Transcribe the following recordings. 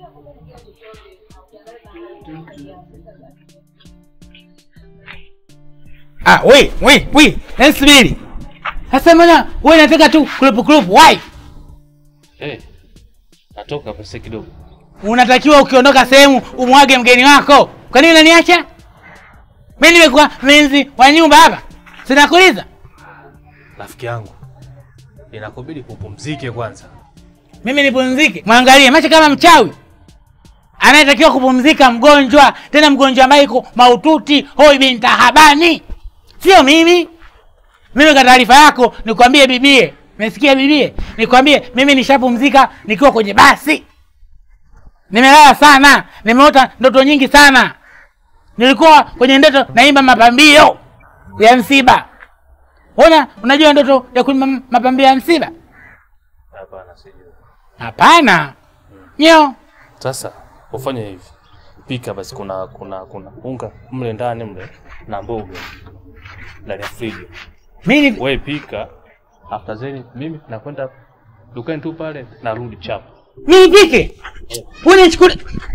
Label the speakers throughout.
Speaker 1: Ah, we, we, we, nasubiri. Sasa mbona wewe unataka tu kulupu kulupu, why?
Speaker 2: Eh, natoka pesa kidogo.
Speaker 1: Unatakiwa ukiondoka sehemu umwage mgeni wako. Kwa nini unaniacha? Mimi nimekuwa mlinzi wa nyumba hapa. Sinakuuliza.
Speaker 2: Rafiki yangu, inakubidi kupumzike kwanza.
Speaker 1: Mimi nipumzike. Mwangalie macho kama mchawi. Anayetakiwa kupumzika mgonjwa, tena mgonjwa ambaye iko maututi, hoi bin tahabani. Sio mimi. Mimi kwa taarifa yako nikwambie bibie. Umesikia bibie? Nikwambie mimi nishapumzika nikiwa kwenye basi. Nimelala sana, nimeota ndoto nyingi sana. Nilikuwa kwenye ndoto naimba mapambio ya msiba. Ona, unajua ndoto ya kuimba mapambio ya msiba?
Speaker 2: Hapana, sijui.
Speaker 1: Hapana. Nyo.
Speaker 2: Sasa ufanye hivi, pika basi, kuna kuna kuna unga mle ndani mle na mboga ndani ya friji.
Speaker 1: Mimi ni-
Speaker 2: Wewe pika, after zeni mimi nakwenda dukani tu pale, narudi chapu.
Speaker 1: mimi nipike. Wewe unichukulia.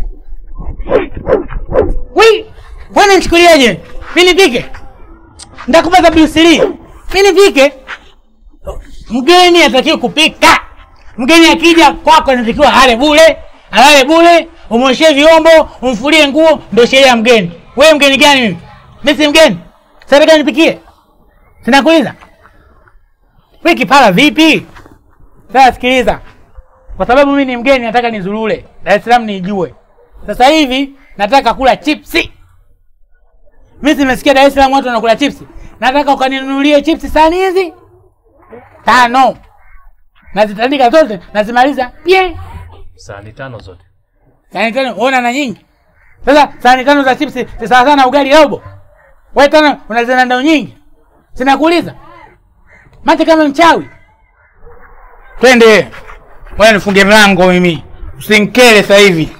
Speaker 1: Wewe wewe unichukuliaje? Mimi nipike. Nitakupa za Bruce Lee. Mimi nipike. Mgeni atakiwa kupika. Mgeni akija kwako anatakiwa ale bure, alale bure, umwoshe vyombo, umfulie nguo, ndio sheria ya mgeni. Wewe mgeni gani mimi? Mimi si mgeni. Sasa gani nipikie? Sinakuuliza. Wewe kipara vipi? Sasa sikiliza. Kwa sababu mimi ni mgeni nataka nizurule. Dar es Salaam nijue. Sasa hivi nataka kula chipsi. Mimi simesikia Dar es Salaam watu wanakula chipsi. Nataka ukaninunulie chipsi sahani hizi tano. Nazitandika zote, nazimaliza. Yeah.
Speaker 2: Sahani tano zote.
Speaker 1: Sahani tano, ona na nyingi. Sasa sahani tano za chipsi ni sawa sana na ugali robo. Wewe tano unazina ndao nyingi. Sinakuuliza. Mate kama mchawi. Twende. Wewe nifunge mlango mimi. Usinkele sasa hivi.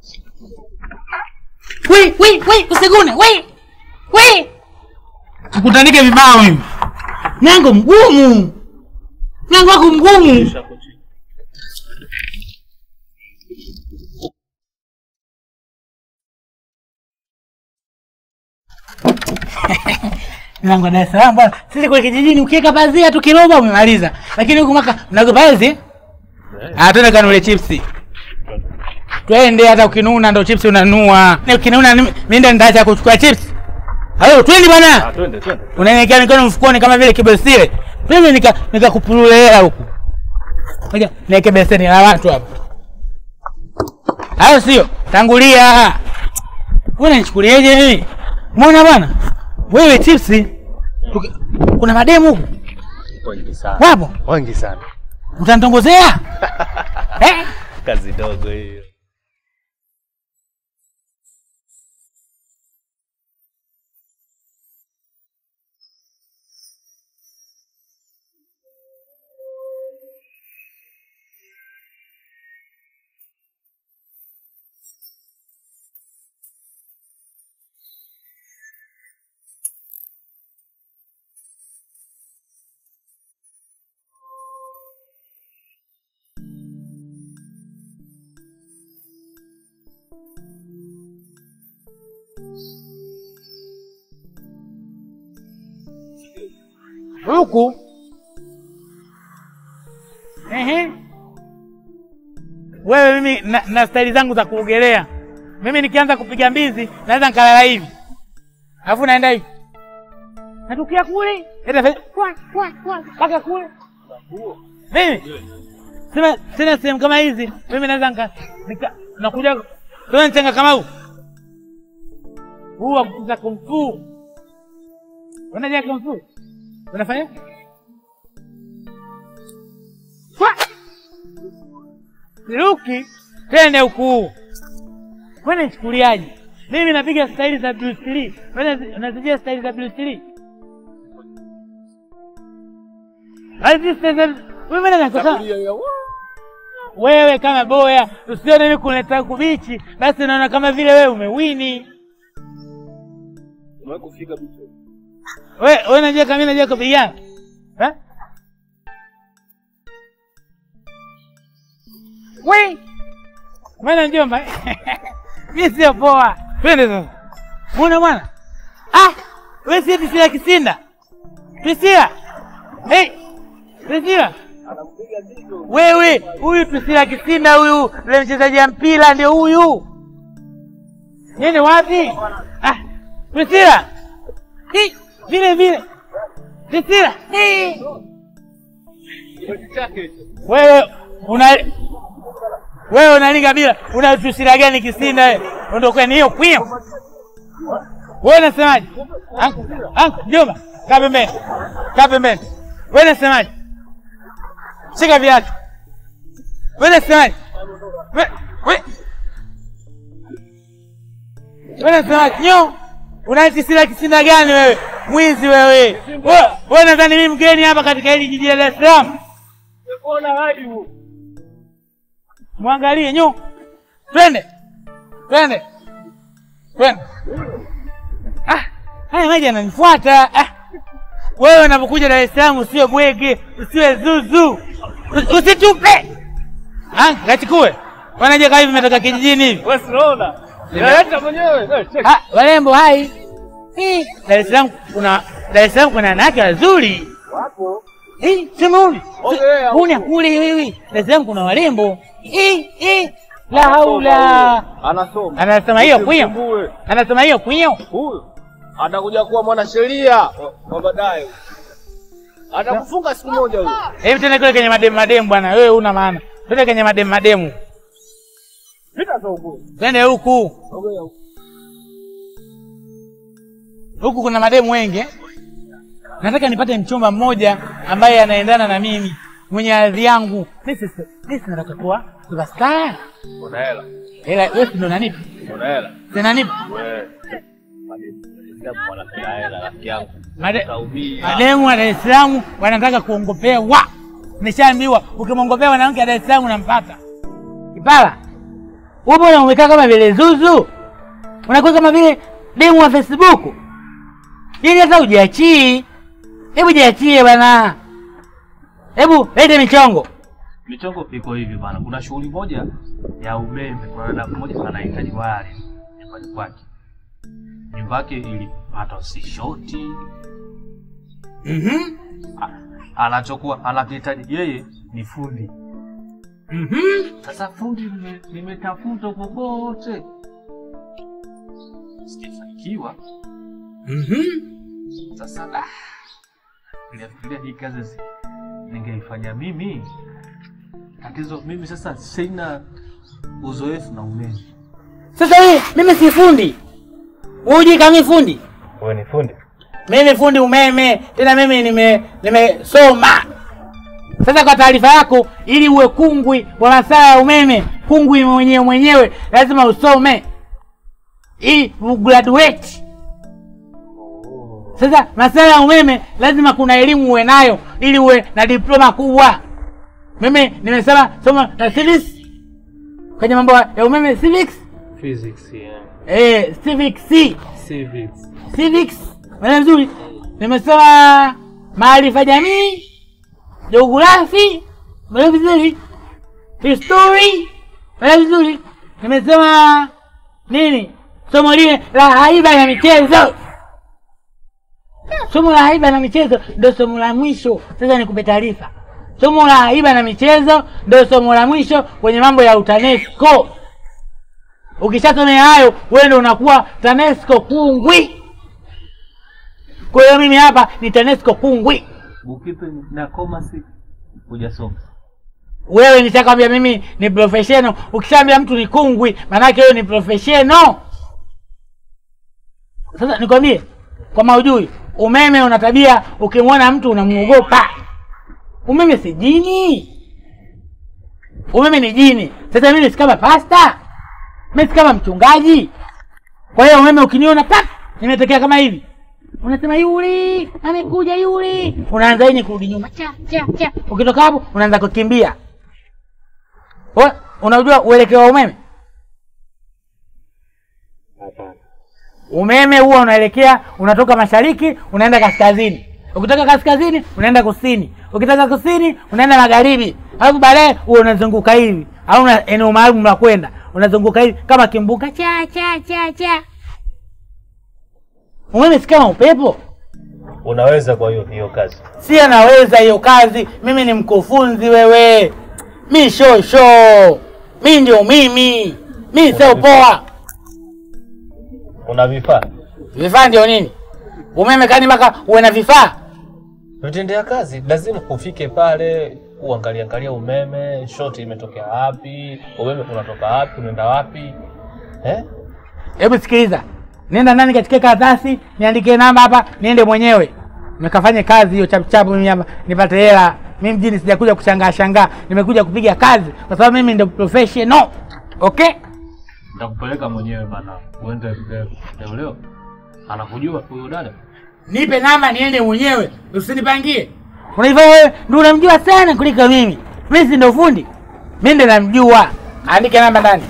Speaker 1: Wi, wi, wi, usigune. Wi. Wi. Tukutanike vibao mimi. Mlango mgumu. Mlango wako mgumu. Mlango wa Dar es Salaam bwana. Sisi kule kijijini ukiweka pazia tu kiroba umemaliza. Lakini huku maka mnago pazia? Ah, twende kanule chipsi. Twende hata ukinuna ndo chipsi unanua. Na ukinuna mimi ndo nitaacha kuchukua chipsi. Hayo twende bwana.
Speaker 2: Twende, twende.
Speaker 1: Unaniwekea mikono mfukoni kama vile kibesile. Mimi nika nikakupulule hela huku. Ngoja niweke beseni la watu hapa. Hayo sio. Tangulia. Wewe unanichukuliaje mimi? Umeona bwana? Wewe chipsi. Tuki- Kuna mademu huku.
Speaker 2: Wengi sana.
Speaker 1: Wapo?
Speaker 2: Wengi sana.
Speaker 1: Utanitongozea? eh?
Speaker 2: Kazi dogo hiyo.
Speaker 1: Huku. Ehe. Wewe mimi na, na staili zangu za kuogelea. Mimi nikianza kupiga mbizi naweza nikalala hivi. Alafu naenda hivi. Natukia kule. Enda fe- kwa kwa kwa mpaka kule. Mimi sina sina sehemu kama hizi. Mimi naweza nika nika nakuja wewe nchenga kama huu. Huu wa kucheza kung fu. Unajua kung fu? Unafanya? Kwa! Siruki twende huku. Wewe nichukuliaje? Mimi napiga staili za Bruce Lee. Wewe unazi- unazijua staili za Bruce Lee? Hizi staili za wewe mbona unakosa? Wewe kama boya, usione mimi kuleta kubichi, basi naona kama vile wewe umewini.
Speaker 2: Umewahi kufika bicho?
Speaker 1: Wewe wewe unajua kama mimi najua kupigana? Eh? We. Bwana mjomba, mi sio poa. Twende sasa. Muona bwana? Ah, wewe si Priscilla Kisinda? Priscilla. Hey, Priscilla. Wewe, huyu Priscilla Kisinda huyu, yule mchezaji wa mpira ndio huyu. Nini wapi? Ah, Priscilla. Hii, vile vile. Priscilla. Hii. Wewe una wewe unalinga bila una Priscilla gani Kisinda wewe? Ndio kwani hiyo kwio. Wewe unasemaje? Anko, anko, mjomba, kaa pembeni. Kaa pembeni. Wewe unasemaje? Shika viatu. Wewe unasemaje? We, we. Wewe unasemaje? Nyo. Una Priscilla Kisinda gani wewe? Mwizi wewe. Wewe wewe nadhani mimi mgeni hapa katika hili jiji la Dar es Salaam? Mwangalie nyo. Twende. Twende. Twende. Ah, haya maji yananifuata. Ah. Wewe unapokuja Dar es Salaam usiwe bwege, usiwe zuzu. Usi- Usitupe. Ah, kachukue. Wanaje kama hivi umetoka kijijini hivi?
Speaker 2: Wewe unaona? Naleta mwenyewe. Eh, check.
Speaker 1: Ah, warembo hai. Eh, Dar es Salaam kuna Dar es Salaam kuna wanawake wazuri.
Speaker 2: Wapo.
Speaker 1: Eh, sema huyu.
Speaker 2: Ongea.
Speaker 1: Huna kule wewe. Dar es Salaam kuna warembo. Eh, eh. La haula.
Speaker 2: Anasoma.
Speaker 1: Anasema hiyo kwio.
Speaker 2: Usimsumbue.
Speaker 1: Anasema hiyo kwio.
Speaker 2: Huyu atakuja kuwa mwanasheria wa- wa baadaye. Atakufunga siku moja huyu.
Speaker 1: Hebu tena kule kwenye mademu mademu bwana, wewe una maana. Twende kwenye mademu mademu.
Speaker 2: Pita za huko.
Speaker 1: Twende huku.
Speaker 2: Ongea huko.
Speaker 1: Huku kuna mademu wengi. eh? Nataka nipate mchumba mmoja ambaye anaendana na mimi, mwenye hadhi yangu. Mimi si- mimi si nataka kuwa superstar.
Speaker 2: Una hela.
Speaker 1: Ila wewe si ndo unanipa.
Speaker 2: Una hela.
Speaker 1: Si nanipa.
Speaker 2: Wewe. Mwanapenda hela rafiki yangu.
Speaker 1: Made,
Speaker 2: Utaumia.
Speaker 1: mademu wa Dar es Salaam wanataka kuongopea wa. Nishaambiwa ukimwongopea mwanamke wa Dar es Salaam unampata. Kipala. Wewe mbona umekaa kama vile zuzu? Unakuwa kama vile demu wa Facebook. Yaani hata hujiachii. Hebu jiachie bwana. Hebu lete michongo.
Speaker 2: Michongo iko hivi bana, kuna shughuli moja ya umeme, kuna dada mmoja anahitaji waya nyumbani kwake. Nyumba yake ilipata usishoti,
Speaker 1: Mhm.
Speaker 2: A- anachokuwa anakihitaji yeye ni fundi.
Speaker 1: Mhm.
Speaker 2: Sasa fundi nime- nimetafuta kokote, sijafanikiwa.
Speaker 1: Mhm.
Speaker 2: Sasa ah, nilifikiria hii kazi si- ningeifanya mimi. Tatizo mimi sasa sina uzoefu na umeme.
Speaker 1: Sasa hii mimi si fundi. Uji kama fundi.
Speaker 2: Wewe ni fundi?
Speaker 1: Mimi fundi umeme, tena mimi nime nimesoma. Sasa kwa taarifa yako, ili uwe kungwi wa masaa ya umeme, kungwi mwenyewe mwenyewe, lazima usome ili ugraduate. Sasa masuala ya umeme lazima kuna elimu uwe nayo ili uwe na diploma kubwa. Mimi nimesema somo la civics kwenye mambo ya umeme civics,
Speaker 2: Physics, yeah.
Speaker 1: eh, civics C.
Speaker 2: Civics.
Speaker 1: civics maana vizuri nimesoma maarifa jamii geografi maana vizuri history maana vizuri nimesoma nini somo lile la haiba na michezo somo la haiba na michezo ndio somo la mwisho sasa nikupe taarifa somo la haiba na michezo ndio somo la mwisho kwenye mambo ya utanesco ukishasomea hayo wewe ndio unakuwa tanesco kungwi kwa hiyo mimi hapa ni tanesco kungwi
Speaker 2: Bukipe na commerce hujasoma.
Speaker 1: wewe nishakwambia mimi ni professional ukishaambia mtu ni kungwi maanake wewe ni professional sasa nikwambie kwa maujui umeme una tabia ukimwona mtu unamuogopa umeme si jini umeme ni jini sasa mimi si kama pasta mimi si kama mchungaji kwa hiyo umeme ukiniona pap nimetokea kama hivi unasema yule amekuja yule unaanza yenye kurudi nyuma cha cha cha ukitoka hapo unaanza kukimbia Wewe, unajua uelekeo wa umeme umeme huwa unaelekea unatoka mashariki unaenda kaskazini ukitoka kaskazini unaenda kusini ukitoka kusini unaenda magharibi alafu baadaye huwa unazunguka hivi hauna eneo maalum la kwenda unazunguka hivi kama kimbuka cha cha cha cha. Umeme si kama upepo.
Speaker 2: Unaweza kwa hiyo hiyo kazi.
Speaker 1: Si anaweza hiyo kazi. Mimi ni mkufunzi wewe. Mi shosho. Mi ndio mimi. Mi sio poa.
Speaker 2: Una vifaa?
Speaker 1: Vifaa ndio nini? Umeme kani mpaka uwe na vifaa?
Speaker 2: Vitendea kazi lazima ufike pale uangalie angalia umeme, shoti imetokea wapi, umeme unatoka wapi, unaenda wapi? Eh?
Speaker 1: Hebu sikiliza, nenda ndani katika karatasi, niandike namba hapa, niende mwenyewe nikafanye kazi hiyo chapuchapu, mimi hapa nipate hela. Mimi mjini sijakuja kushangaa shangaa, nimekuja kupiga kazi kwa sababu mimi ndio professional. Okay,
Speaker 2: Nitakupeleka mwenyewe bana. Uende leo leo. Anakujua huyo dada?
Speaker 1: nipe namba niende mwenyewe, usinipangie. Unaivaa wewe, ndio unamjua sana kuliko mimi. Mimi si ndio fundi, mimi ndio namjua. Andike namba ndani.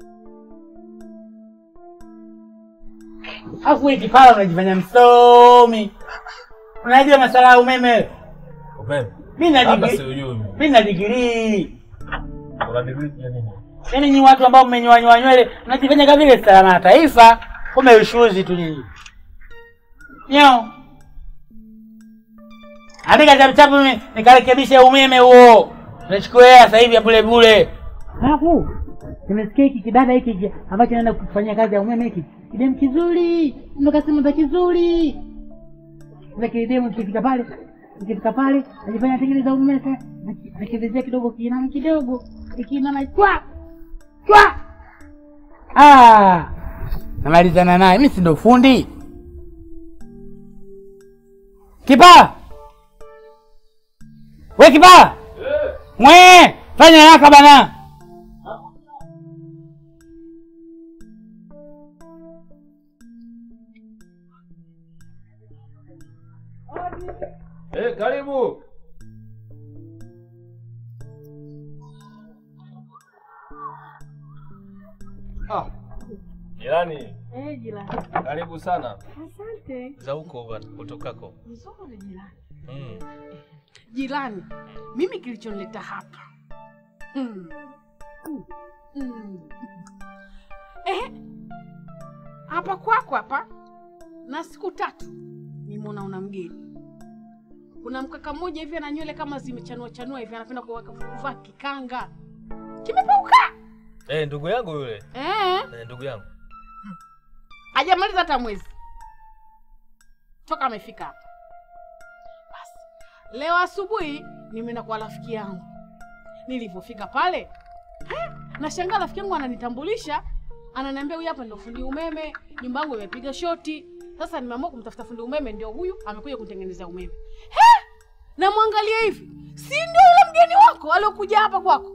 Speaker 1: Afu wewe kipala unajifanya msomi, unajua masala ya umeme wewe.
Speaker 2: Umeme.
Speaker 1: Mimi na
Speaker 2: Labda
Speaker 1: digrii,
Speaker 2: siujui.
Speaker 1: mimi na digrii.
Speaker 2: Una degree ya nini?
Speaker 1: Yaani nyinyi watu ambao mmenyoa nyoa nywele mnajifanya kama vile salama ya taifa, kumbe ushuzi tu nyinyi. Nyao. Andika chapu chapu mimi nikarekebishe umeme huo. Nachukua hela sasa hivi ya bure bure. Alafu nimesikia hiki kidada hiki hiki ambacho naenda kufanyia kazi ya umeme hiki. Kidemu kizuri, ndo kasema za kizuri. Sasa kidemu kifika pale, kifika pale, najifanya tengeneza umeme sasa. Nakivezea kidogo kiinama kidogo. Ikiinama chwa. Chwa. Ah. Namalizana naye, mimi si ndo fundi. Kipaa. We kipaa. Mwe, fanya haraka bana.
Speaker 2: Eh, karibu. Ah. Jirani,
Speaker 3: Eh, jirani.
Speaker 2: karibu sana.
Speaker 3: Asante.
Speaker 2: Za huko bwana, utokako.
Speaker 3: Nzuri jirani.
Speaker 2: Mm.
Speaker 3: Jirani, mimi kilichonileta hapa mm. Mm. Mm. Eh, hapa kwako hapa na siku tatu nimeona una mgeni. Kuna mkaka mmoja hivi ana nywele kama zimechanua chanua hivi, anapenda kuwaka- kuvaa kikanga kimepauka.
Speaker 2: Eh, ndugu yangu yule.
Speaker 3: Eh,
Speaker 2: Eh, ndugu yangu.
Speaker 3: hajamaliza hata mwezi toka amefika hapa. Basi leo asubuhi nimeenda kwa rafiki yangu. Nilivyofika pale eh, nashangaa rafiki yangu ananitambulisha, ananiambia huyu hapa ndio fundi umeme, nyumba yangu imepiga shoti. Sasa nimeamua kumtafuta fundi umeme, ndio huyu amekuja kutengenezea umeme. He, namwangalia hivi, si ndio yule mgeni wako aliokuja hapa kwako?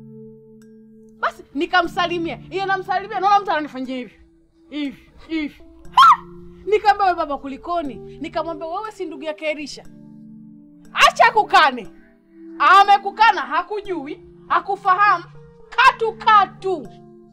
Speaker 3: Basi nikamsalimia, iye namsalimia, naona mtu ananifanyia hivi hivi hivi. Ha! Nikamwambia wewe baba, kulikoni? Nikamwambia wewe si ndugu yake Elisha? Acha kukane, amekukana, hakujui, hakufahamu katu katu,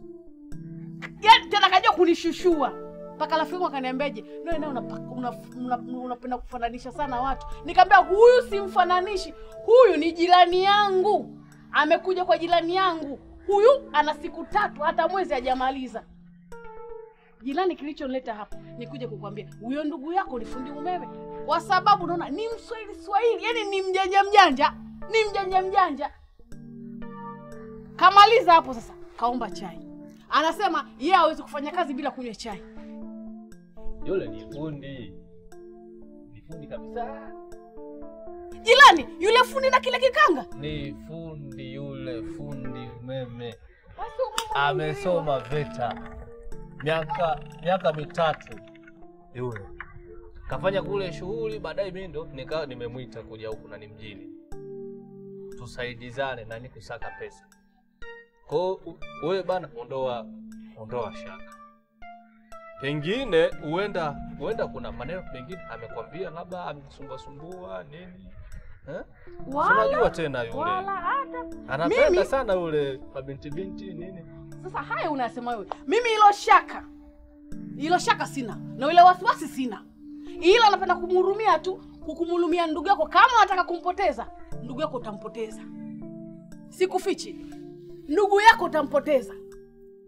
Speaker 3: yaani tena kajua kunishushua mpaka rafiki yangu akaniambiaje, no na unapenda una, una, unapenda kufananisha sana watu. Nikamwambia huyu simfananishi, huyu ni jirani yangu, amekuja kwa jirani yangu. Huyu ana siku tatu, hata mwezi hajamaliza. Jirani, kilichonileta hapa ni kuja kukwambia huyo ndugu yako ni fundi umeme, kwa sababu naona ni mswahili swahili, yani ni mjanja mjanja, ni mjanja mjanja. Kamaliza hapo sasa, kaomba chai. Anasema yeye hawezi kufanya kazi bila kunywa chai.
Speaker 2: Yule ni fundi. Ni fundi kabisa.
Speaker 3: Jirani, yule fundi na kile kikanga
Speaker 2: Ni fundi yule, fundi umeme.
Speaker 3: Basi umeme
Speaker 2: Amesoma VETA miaka miaka mitatu yule, kafanya kule shughuli, baadaye mimi ndo nikawa nimemwita kuja huku na ni mjini, tusaidizane na ni kusaka pesa. Kwa hiyo u- wewe bana, ondoa ondoa shaka, pengine huenda huenda kuna maneno mengine amekwambia, labda amekusumbua sumbua nini eh? Si
Speaker 3: Wala,
Speaker 2: Unajua tena yule
Speaker 3: wala hata
Speaker 2: anapenda
Speaker 3: Mimi-
Speaker 2: sana yule mabinti binti nini
Speaker 3: Sasa haya unasema wewe, mimi ilo shaka ilo shaka sina na ile wasiwasi sina, ila napenda kumhurumia tu, kukumhurumia ndugu yako. Kama unataka kumpoteza ndugu yako, utampoteza. Sikufichi, ndugu yako utampoteza.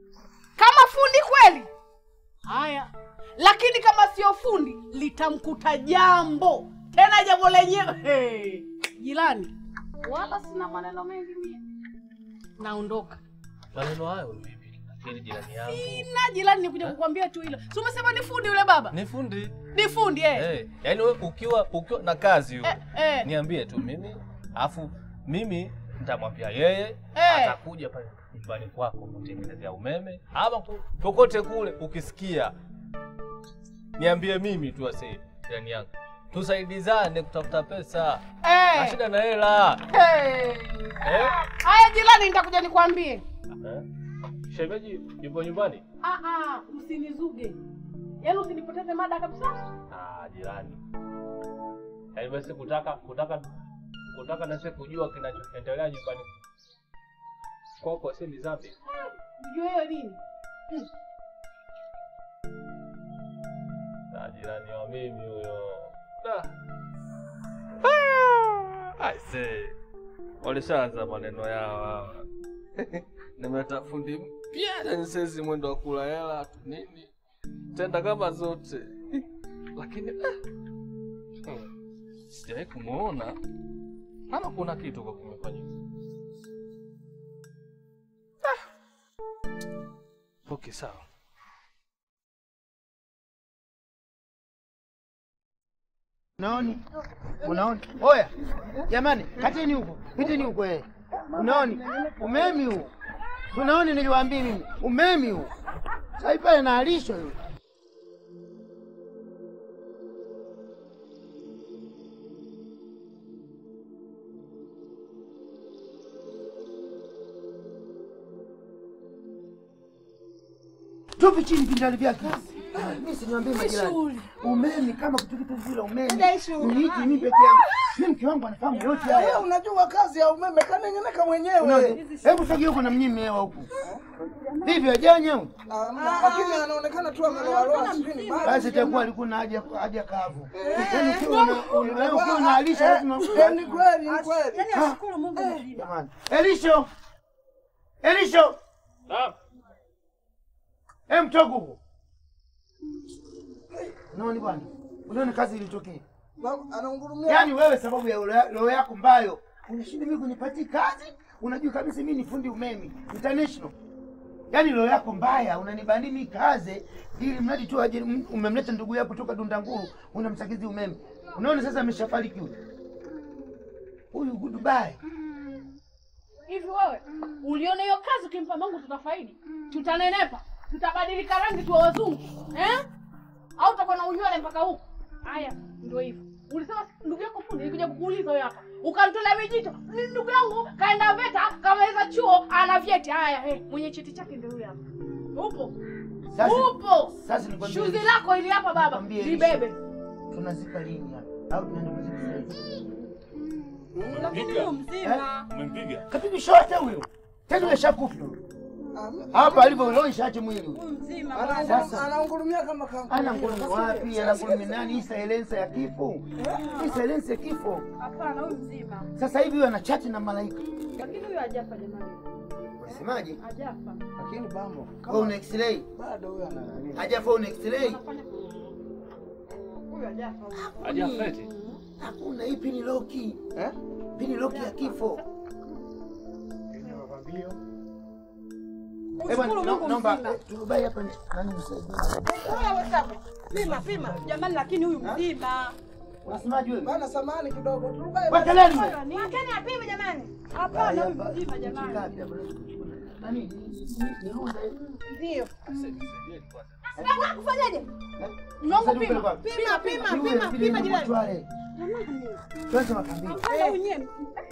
Speaker 3: kama fundi kweli haya lakini kama sio fundi litamkuta jambo tena jambo lenyewe hey. jirani wala sina maneno mengi mie naondoka
Speaker 2: Maneno hayo ni vipi? Lakini jirani yangu
Speaker 3: sina jirani nikuja kukwambia tu hilo si umesema ni fundi yule baba
Speaker 2: ni fundi.
Speaker 3: ni fundi eh.
Speaker 2: Eh, yaani wewe ukiwa ukiwa na kazi huko.
Speaker 3: Eh, eh.
Speaker 2: Niambie tu mimi, alafu mimi nitamwambia yeye
Speaker 3: Eh.
Speaker 2: atakuja pale nyumbani kwako kutengenezea umeme ama ku- kokote kule ukisikia. Niambie mimi tu ase jirani yangu. Tusaidizane kutafuta pesa.
Speaker 3: Eh.
Speaker 2: Na shida na hela.
Speaker 3: Eh.
Speaker 2: Eh?
Speaker 3: haya jirani nitakuja nikwambie
Speaker 2: Eh? Shemeji yupo nyumbani?
Speaker 3: Ah, ah, usinizuge yaani usinipoteze mada kabisa
Speaker 2: Ah, jirani. Yaani basi kutaka kutaka kutaka na sisi kujua kinachoendelea nyumbani kwako si ni dhambi.
Speaker 3: ujue hiyo nini Hmm.
Speaker 2: Ah, jirani wa mimi huyo. Ah. Ah, I say. Walishaanza maneno yao hawa. Nimeta fundi mpya na nisezi mwendo wa kula hela tu nini. Tenda kama zote. Lakini ah. Hmm. Sijawahi kumuona. Ama kuna kitu kwa kumefanyika. Ah. Okay, sawa.
Speaker 4: Unaoni? Unaoni? Oya. Jamani, kateni huko. Piteni huko eh. Unaoni? Umemi huu. Unaoni niliwaambia mimi? Umemi huu. Sasa pale na alisho yule. Tupi chini vindali vyake. Mimi siniambie majirani. Umeme kama kitu kitu vile umeme. Uniiti mimi peke yangu. Mimi mke wangu anafahamu yote
Speaker 5: Wewe
Speaker 4: haya.
Speaker 5: unajua kazi ya umeme kanengeneka mwenyewe.
Speaker 4: Unaona? Hebu sogea huko na mnyime hewa huku. Hivi ajanya huyu?
Speaker 5: Ah, Lakini anaonekana tu ameloaloa sijui ni maji.
Speaker 4: Basi itakuwa alikuwa na haja haja kavu. Yaani ukiwa na wewe ukiwa na alisha lazima
Speaker 5: Eh, Ni kweli, ni kweli.
Speaker 4: Jamani. Elisho. Elisho.
Speaker 2: Naam.
Speaker 4: Hem toka huko. Unaona bwana? Unaona kazi ilitokea.
Speaker 5: Na- Anaungurumia.
Speaker 4: Yaani wewe sababu ya roho- roho yako mbayo unashinda mimi kunipatia kazi, unajua kabisa mimi ni fundi umeme international. Yaani roho yako mbaya unanibandi mimi kazi ili mradi tu aje m- umemleta ndugu yako kutoka Dundanguru unamsakizi umeme. Unaona sasa ameshafariki huyu. Huyu goodbye.
Speaker 3: hivi wewe uliona hiyo kazi ukimpa mangu tutafaidi tutanenepa tutabadilika rangi tuwa wazungu eh? au utakuwa na unywele mpaka huku haya ndio hivyo ulisema ndugu yako fundi nilikuja kukuuliza wewe hapa ukamtolea vijito ni ndugu yangu kaenda veta kamaliza chuo ana vyeti haya hey, mwenye cheti chake ndio huyo hapa upo
Speaker 4: Sasa
Speaker 3: upo
Speaker 4: sasa nikwambie
Speaker 3: shuzi lako ili hapa baba
Speaker 4: Nikwambie
Speaker 3: libebe
Speaker 4: tunazika lini hapa? Au tunaenda kuzika sasa hivi?
Speaker 2: Umempiga?
Speaker 4: Kapiga shote huyo. Tena yule shakufa. Hapa alivyo leo ishache mwili huyo.
Speaker 5: Anaunguru-
Speaker 4: Sasa.
Speaker 5: Anaungurumia kama kama.
Speaker 4: Ana ngurumi wapi? Ana ngurumi nani? Hii silencer ya kifo. Hii silencer ya kifo.
Speaker 6: Hapana, huyu mzima.
Speaker 4: Sasa hivi huyo ana chati na malaika.
Speaker 6: Lakini huyu hajafa jamani.
Speaker 4: Unasemaje?
Speaker 6: Hajafa.
Speaker 5: Lakini bambo.
Speaker 4: Wewe
Speaker 5: Kama
Speaker 4: una x-ray?
Speaker 5: bado huyo ana nani?
Speaker 4: Hajafa una x-ray?
Speaker 6: Huyu hajafa.
Speaker 2: Hajafeti.
Speaker 4: Hakuna hii pini loki.
Speaker 5: Eh?
Speaker 4: Pini loki ya kifo. Eh bwana,
Speaker 6: Mungu
Speaker 4: naomba
Speaker 6: mzima.
Speaker 4: eh, tubai hapa ni- nani msaidie.
Speaker 6: Pima, pima. Jamani, lakini huyu mzima.
Speaker 4: Unasemaje wewe?
Speaker 5: Bana samani kidogo. Turubai.
Speaker 4: Weka leni wewe.
Speaker 6: Mwakeni apime jamani. Hapana, huyu
Speaker 4: Hapa,
Speaker 6: mzima jamani.
Speaker 4: kapi hapa. Nani? Ni- ni runda hii.
Speaker 6: Ndio.
Speaker 3: Sasa kufanyaje
Speaker 4: Mwangu
Speaker 3: mwangu pima pima pima pima pima jirani
Speaker 4: Kwanza makambini.
Speaker 6: Hapana, huyu nye.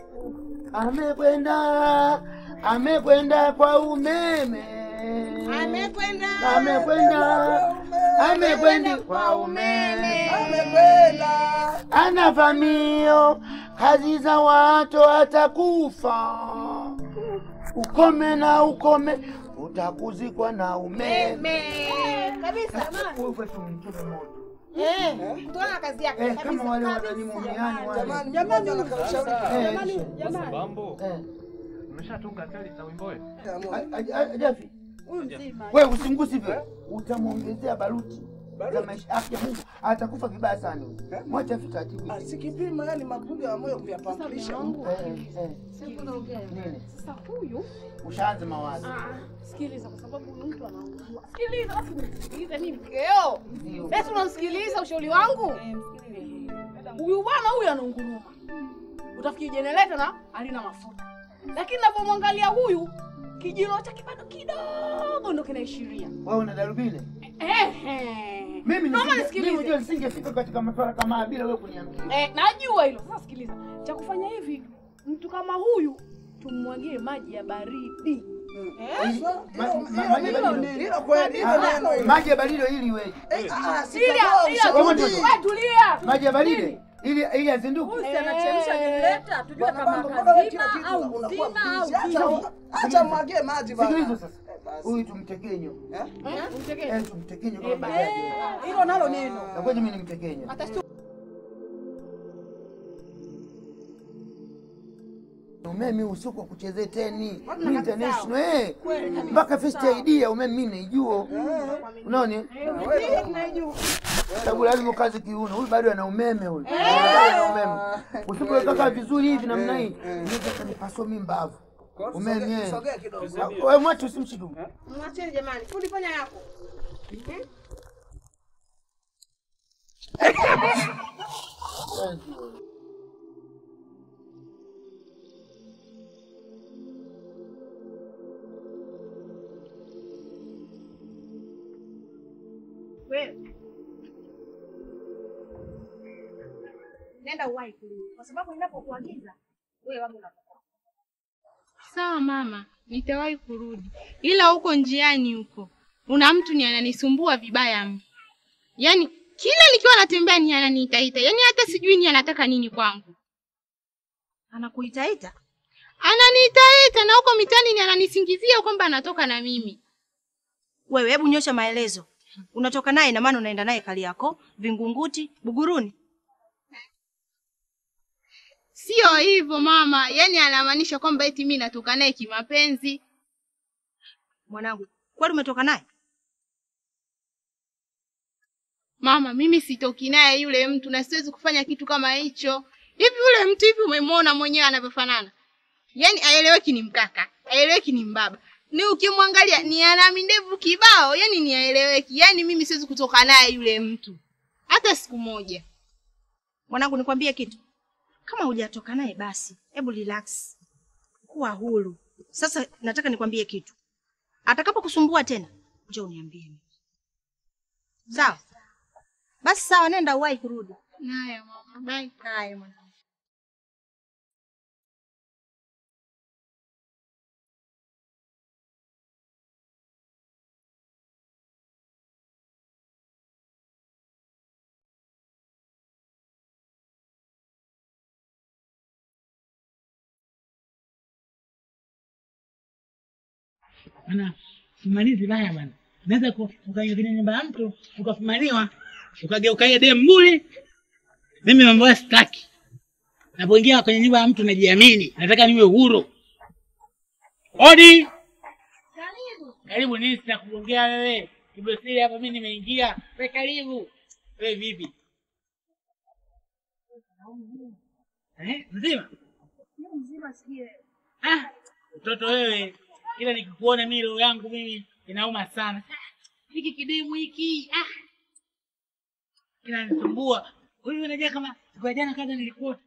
Speaker 4: Amekwenda, amekwenda kwa umeme.
Speaker 3: amekwenda
Speaker 4: Amekwenda, amekwenda kwa umeme.
Speaker 5: Amekwenda.
Speaker 4: Anavamio kazi za watu atakufa. Ukome na ukome utakuzikwa na umeme.
Speaker 3: kabisa
Speaker 4: Uwe tu mtume moto.
Speaker 3: tuona kazi yake
Speaker 4: Eh, kama wale wananimumiani wale.
Speaker 5: Jamani, jamani anakaushauri.
Speaker 4: Eh,
Speaker 6: Jamani, jamani.
Speaker 2: Bambo.
Speaker 4: eh.
Speaker 2: Umeshatunga teli za wimbo wewe?
Speaker 4: A- a- a- Jafi,
Speaker 6: Huyu mzima.
Speaker 4: Wewe usimgusi hivyo. Utamwongezea baruti za maisha yake ya Mungu. Atakufa vibaya sana. huyu. Mwache afi taratibu.
Speaker 5: Ah, si kipimo yani mapigo ya moyo kuyapampisha.
Speaker 4: Eh, eh. Nini?
Speaker 3: Sasa huyu
Speaker 4: Ushaanza mawazo.
Speaker 3: ah, sikiliza, kwa sababu huyu mtu anaugua. Sikiliza, alafu nisikilize mimi mkeo. Basi unamsikiliza ushauri wangu? Huyu bwana huyu anaunguruma, utafikiri jenereta na halina mafuta, lakini napomwangalia huyu kijino chake bado kidogo ndo kinaishiria.
Speaker 4: Wewe una darubini?
Speaker 3: Ehe.
Speaker 4: Mimi
Speaker 3: Naomba
Speaker 4: nisinge-
Speaker 3: nisikilize.
Speaker 4: mimi unajua nisingefika katika masuala kama haya bila wewe kuniambia.
Speaker 3: Eh, najua hilo. Sasa sikiliza, cha kufanya hivi, mtu kama huyu tummwagie maji ya baridi.
Speaker 4: Ili- ma- ma-
Speaker 5: Hilo-
Speaker 4: maji ya
Speaker 5: hilo-
Speaker 4: baridi.
Speaker 5: Hilo kweli, hilo neno
Speaker 4: Ah,
Speaker 5: hilo.
Speaker 4: Maji ya baridi ili iweje?
Speaker 5: Eh, ah, si
Speaker 3: Ila
Speaker 5: katoa
Speaker 3: ila
Speaker 5: ushauri.
Speaker 3: wewe tulia.
Speaker 4: Maji ya baridi ili ili azinduke.
Speaker 6: Huyu si anachemsha jenereta, tujue
Speaker 5: Bwana
Speaker 6: kama
Speaker 5: bangu, mbona wewe kila
Speaker 6: kazima
Speaker 5: kitu
Speaker 6: au
Speaker 5: unakuwa
Speaker 6: mzima au
Speaker 5: mbizi?
Speaker 6: mzima.
Speaker 5: Acha- Acha mwagie maji bana.
Speaker 4: Sikiliza sasa.
Speaker 5: Eh, basi.
Speaker 4: Huyu tumtekenyo.
Speaker 5: Eh?
Speaker 3: Eh, umtegee.
Speaker 4: Eh, tumtekenyo kama bajaji.
Speaker 6: Hilo nalo neno.
Speaker 4: Na kwani mimi nimtekenyo.
Speaker 3: Atashtu-
Speaker 4: Umeme usiku wa kuchezea teni. Mimi international eh. Mpaka first ID ya umeme mimi naijua. Unaona? Sababu lazima kazi kiuno. Huyu bado ana umeme huyu. Ana umeme. Usipoweka kaa vizuri hivi namna hii, unaweza kunipasua mimi mbavu. Umeme.
Speaker 5: Sogea-
Speaker 4: eh.
Speaker 5: Sogea kidogo.
Speaker 4: Wewe mwache usimshike.
Speaker 6: Mwacheni jamani. Fundi fanya yako. Wewe. Nenda uwahi kurudi. Kwa sababu ninapokuagiza wewe wangu unapokuwa.
Speaker 7: Sawa mama, nitawahi kurudi, ila huko njiani huko una mtu ni ananisumbua vibaya mno. Yaani kila nikiwa natembea ni ananiitaita, yaani hata sijui ni anataka nini kwangu.
Speaker 6: Anakuitaita?
Speaker 7: Ananiitaita na huko mitani ni ananisingizia kwamba anatoka na mimi.
Speaker 6: Wewe hebu nyosha maelezo. Unatoka naye na maana unaenda naye Kariakoo, Vingunguti, Buguruni.
Speaker 7: Sio hivyo mama, yaani anamaanisha kwamba eti mimi natoka naye kimapenzi.
Speaker 6: Mwanangu, kwani umetoka naye?
Speaker 7: Mama, mimi sitoki naye yule mtu na siwezi kufanya kitu kama hicho. Hivi yule mtu hivi umemwona mwenyewe anavyofanana? Yaani aeleweki ni mkaka, aeleweki ni mbaba. Ni ukimwangalia ni ana mindevu kibao, yaani ni aeleweki. Yaani mimi siwezi kutoka naye yule mtu. Hata siku moja.
Speaker 6: Mwanangu, nikwambie kitu. Kama hujatoka naye basi, hebu relax. Kuwa huru. Sasa nataka nikwambie kitu. Atakapokusumbua tena, njoo uniambie. Sawa? Basi sawa, nenda uwahi kurudi.
Speaker 7: Haya mama, bye.
Speaker 6: Haya mwanangu.
Speaker 1: Bana, fumanizi baya bana. Naweza ku- ukaingia kwenye nyumba ya mtu ukafumaniwa ukageuka ile demu bure. Mimi mambo haya sitaki. Napoingia kwenye nyumba ya mtu najiamini, nataka niwe huru. Odi. Karibu. Karibu nini sina kuongea wewe? Kibosiri hapa mimi nimeingia. Wewe karibu. Wewe vipi? Eh, mzima? Ah, mtoto wewe, ila nikikuona mimi roho yangu mimi inauma sana. Ah, Hiki kidemu hiki ah, inanisumbua. Huyu unajua kama siku ya jana kaza nilikuwa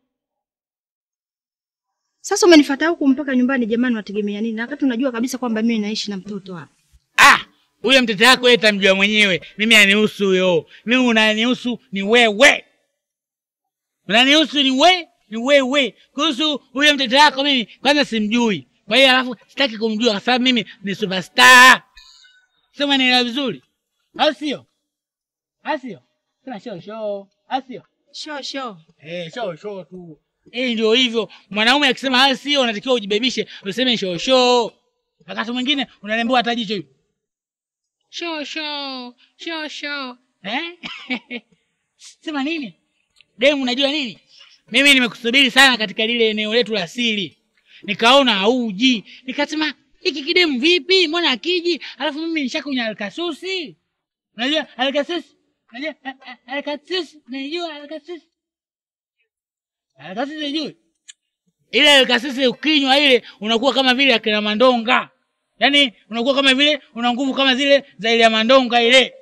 Speaker 6: Sasa umenifuata huku mpaka nyumbani, jamani, wategemea nini? Na wakati unajua kabisa kwamba mimi naishi na mtoto hapa.
Speaker 1: ah, huyo mtoto wako wewe tamjua mwenyewe. Mimi anihusu huyo. Mimi unanihusu ni wewe. Unanihusu ni we ni wewe. Kuhusu huyo mtoto wako mimi kwanza simjui. Kwa hiyo alafu sitaki kumjua kwa sababu mimi ni superstar. Sema nielewa vizuri. Au sio? Au sio? Sema show show. Au sio?
Speaker 6: Sho sho.
Speaker 1: Eh, show show tu. Eh, ndio hivyo. Mwanaume akisema haya sio, unatakiwa ujibebishe, useme show show. Wakati mwingine unalembewa hata jicho hivi.
Speaker 7: Sho sho, sho sho.
Speaker 1: Eh? Sema nini? Demu, unajua nini? Mimi nimekusubiri sana katika lile eneo letu la siri. Nikaona hauji. Nikasema hiki kidemu vipi? Mbona akiji? Alafu mimi nishakunywa alkasusi. Unajua alkasusi? Unajua a- a- alkasusi? Unajua alkasusi? Alkasusi unajua? Ile alkasusi ukinywa ile unakuwa kama vile akina mandonga. Yaani unakuwa kama vile una nguvu kama zile za ile ya mandonga ile.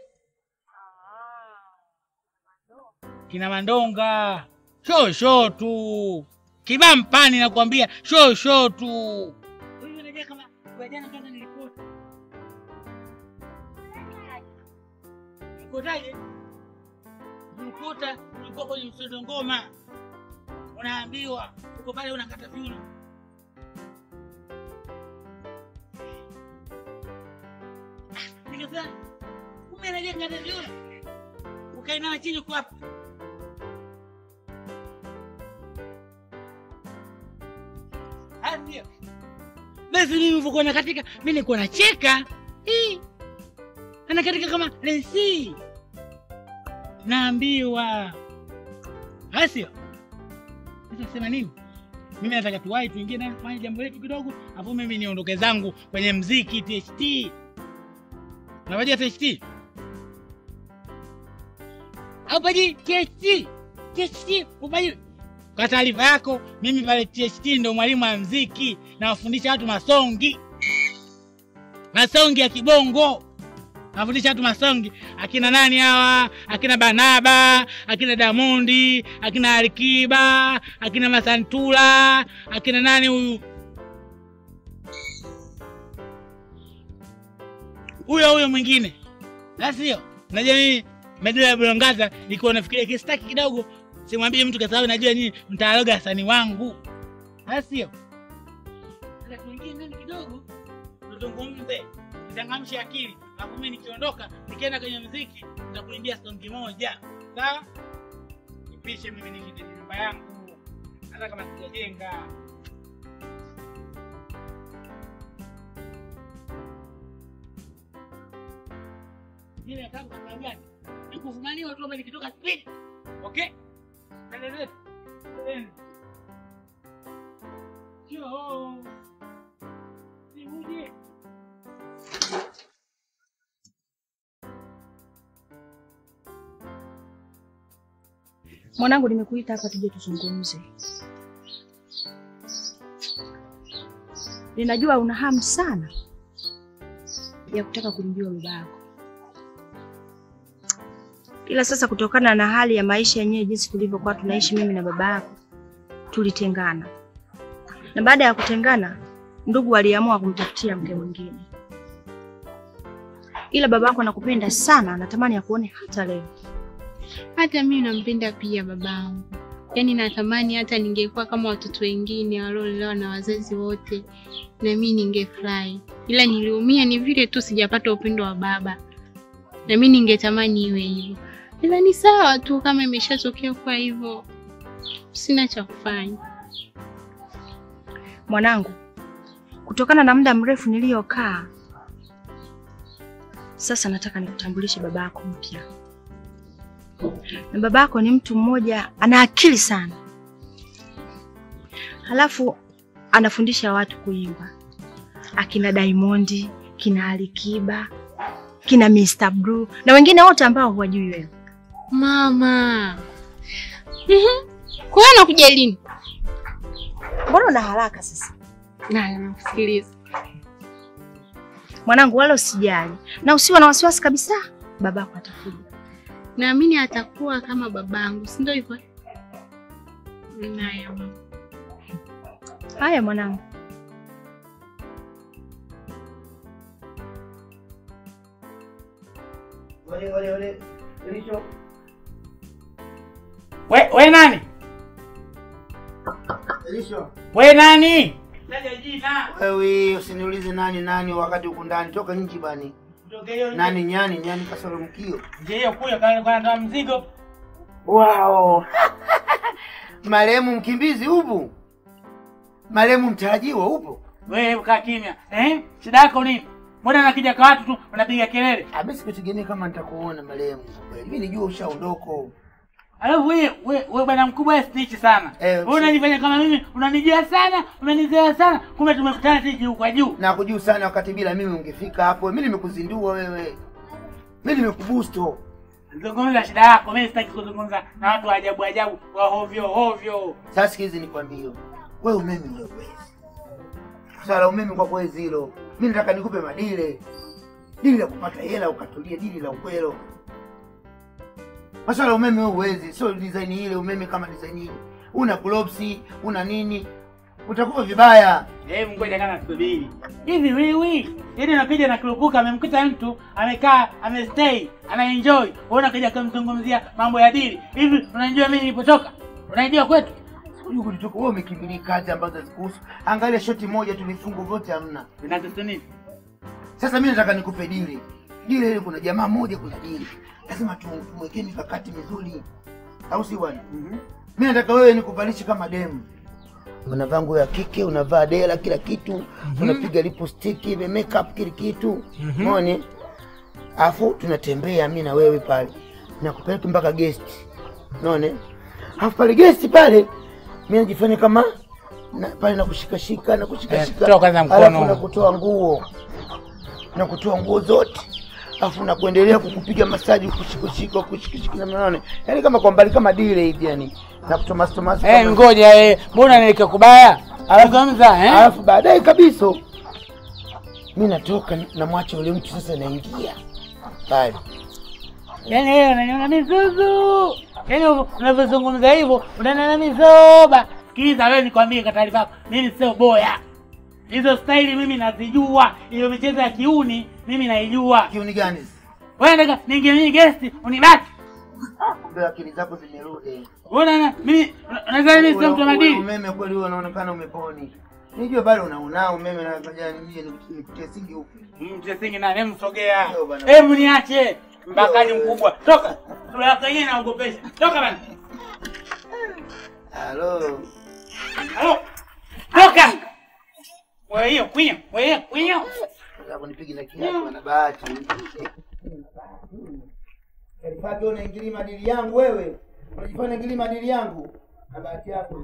Speaker 1: Kina mandonga. Sho sho tu. Kibampani nakwambia sho sho tu. Wewe unajua kama kwa jana kwanza nilikuta. Nilikotaje? Nilikuta ulikuwa kwenye msondo ngoma. Unaambiwa uko pale unakata viuno. Nikasema kumbe anajua kukata viuno. Ukainama chini kwa hapa. Ndio. Basi mimi nilivyokuwa nakatika, mimi nilikuwa nacheka. Hii. Anakatika kama lensi. Naambiwa. Asio. Sasa sema nini? Mimi nataka tuwahi tuingie na fanye jambo letu kidogo, afu mimi niondoke zangu kwenye mziki THT. Unawajua THT? Au paji THT? THT upaji kwa taarifa yako, mimi pale THT ndo mwalimu wa mziki, nawafundisha watu masongi, masongi ya kibongo. Nawafundisha watu masongi, akina nani hawa, akina Banaba, akina Damondi, akina Alikiba, akina Masantula, akina nani huyu huyo huyo mwingine, la sio? Unajua mimi medula ya Bulongaza iko nafikiria kistaki kidogo simwambie mtu kwa sababu najua nyinyi mtaaloga wasanii wangu, la sio? Sasa tuingie ndani kidogo, tuzungumze, nichangamshe akili, alafu mimi nikiondoka, nikienda kwenye mziki, nitakuimbia songi moja, sawa? Nipishe mimi nikite nyumba yangu, hata kama sijajenga. Ile kama kwa sababu gani? Nikufumania watu ambao nikitoka speed. Okay? Endelee. Endelee. Yo. Nikuje.
Speaker 6: Mwanangu, nimekuita hapa tuje tuzungumze. Ninajua una hamu sana ya kutaka kumjua baba yako, ila sasa kutokana na hali ya maisha yenyewe jinsi tulivyokuwa tunaishi mimi na baba yako, tulitengana, na baada ya kutengana, ndugu waliamua kumtafutia mke mwingine, ila baba yako anakupenda sana, anatamani akuone hata leo.
Speaker 7: Hata mimi nampenda pia babangu, yaani natamani hata ningekuwa kama watoto wengine waliolelewa na wazazi wote, na mimi ningefurahi, ila niliumia ni vile tu sijapata upendo wa baba, na mimi ningetamani iwe hivyo, ila ni sawa tu kama imeshatokea kwa hivyo, sina cha kufanya.
Speaker 6: Mwanangu, kutokana na muda mrefu niliyokaa, sasa nataka nikutambulishe baba yako mpya. Na baba yako ni mtu mmoja ana akili sana, halafu anafundisha watu kuimba, akina Diamond, kina Alikiba, kina Mr. Blue na wengine wote ambao huwajui wewe.
Speaker 7: Mama, Mhm. kwa hiyo nakuja lini?
Speaker 6: Mbona una haraka sasa?
Speaker 7: Naya, nakusikiliza.
Speaker 6: Mwanangu, wala usijali na usiwe na wasiwasi kabisa, babako atakuja.
Speaker 7: Naamini atakuwa kama babangu, si ndio hivyo? Naya mama.
Speaker 6: Haya mwanangu.
Speaker 4: Ole, ole, ole. Elisho.
Speaker 1: We, we nani?
Speaker 4: Elisho.
Speaker 1: We nani? Taja jina.
Speaker 4: Wewe usiniulize nani nani wakati huku ndani. Toka nje bani.
Speaker 1: Kutoka hiyo
Speaker 4: Nani nyani nyani kasoro mkio.
Speaker 1: nje hiyo kuya kana kana kama mzigo.
Speaker 4: Wow. Marehemu mkimbizi upo? Marehemu mtarajiwa upo?
Speaker 1: Wewe kaa kimya. Eh? Shida yako nini? Mbona nakija kwa watu tu unapiga kelele?
Speaker 4: Abesi kutegemea kama nitakuona marehemu. Mimi nijua ushaondoko.
Speaker 1: Alafu wewe wewe wewe bwana mkubwa wewe snitch sana.
Speaker 4: Eh,
Speaker 1: Wewe unanifanya kama mimi unanijua sana, unanizoea sana, kumbe tumekutana tu juu kwa juu.
Speaker 4: na kujuu sana wakati bila mimi ungefika hapo. Mimi nimekuzindua wewe, mimi nimekubusto.
Speaker 1: Zungumza shida yako, mimi sitaki kuzungumza na watu wa ajabu ajabu wa hovyo hovyo.
Speaker 4: Sasa sikizi nikwambie, wewe umeme wewe huwezi. Sala umeme kwa kwezi hilo. Mimi nataka nikupe madile. Dili la kupata hela ukatulia, dili la ukwelo. Maswala ya umeme wewe huwezi, sio design ile umeme kama design ile. Una globes, una nini? Utakuwa vibaya.
Speaker 1: Hebu ngoja kama subiri. Hivi wewe, yaani unakuja na kurupuka amemkuta mtu amekaa amestay, anaenjoy. Wewe unakuja kumzungumzia mambo ya dili. Hivi unajua mimi nilipotoka? Unajua kwetu?
Speaker 4: Huyu kulitoka wewe umekimbilia kazi ambazo hazikuhusu. Angalia shoti moja tu vifungo vyote hamna.
Speaker 1: Vinatusu nini?
Speaker 4: Sasa mimi nataka nikupe dili. Dili ile kuna jamaa mmoja kuna dili. Lazima tu- tumwekee mikakati mizuri. Au si bwana? Mimi nataka wewe nikuvalishe kama demu. Unavaa nguo ya kike, unavaa dela kila kitu, unapiga lipstick, ile makeup kila kitu. Umeona? Alafu tunatembea mimi na wewe pale. Nakupeleka mpaka guest. Unaona? Alafu pale guest pale mimi najifanya kama na, pale nakushikashika na kushikashika.
Speaker 1: Eh, toa kwanza mkono.
Speaker 4: Alafu nakutoa nguo. Na kutoa nguo zote. Alafu na kuendelea kukupiga masaji kushikashika kushikashika na maana. Yaani kama kwa mbali kama dile hivi yani. Na kutomasi tomasi.
Speaker 1: Eh,
Speaker 4: kama-
Speaker 1: ngoja eh, mbona nilike kubaya? Zungumza eh?
Speaker 4: Alafu baadaye kabisa mi natoka namwacha yule mtu sasa, naingia pale.
Speaker 1: Yaani wewe unaniona mizuzu. Yaani unavyozungumza hivyo unaniona mizoba. Sikiliza wewe nikwambie kwa taarifa yako, mimi sio boya. Hizo staili mimi nazijua. Hiyo michezo ya kiuni mimi naijua.
Speaker 4: Kiuni gani?
Speaker 1: Wewe nataka niingie mimi guest unibaki.
Speaker 4: Kumbe akili zako zimerudi.
Speaker 1: Wewe na mimi unadhani mimi sio mtu wa
Speaker 4: Ule- ule
Speaker 1: madini?
Speaker 4: Umeme kweli wewe unaonekana umeponi. Nijue bado unaunao umeme na kaja nije nikutie singi huku.
Speaker 1: Mtesingi na hebu sogea.
Speaker 4: Ndio bwana.
Speaker 1: Hebu niache. Mbakaji mkubwa. Toka. Sura yako yenyewe inaogopesha. Toka bana.
Speaker 4: Halo.
Speaker 1: Halo. Toka. Wewe hiyo kwinyo. Wewe hiyo kwinyo.
Speaker 4: Hapo nipige na kiatu na bahati. Kalifaki unaingilia madili yangu wewe. Unajifanya unaingilia madili yangu. Na bahati yako.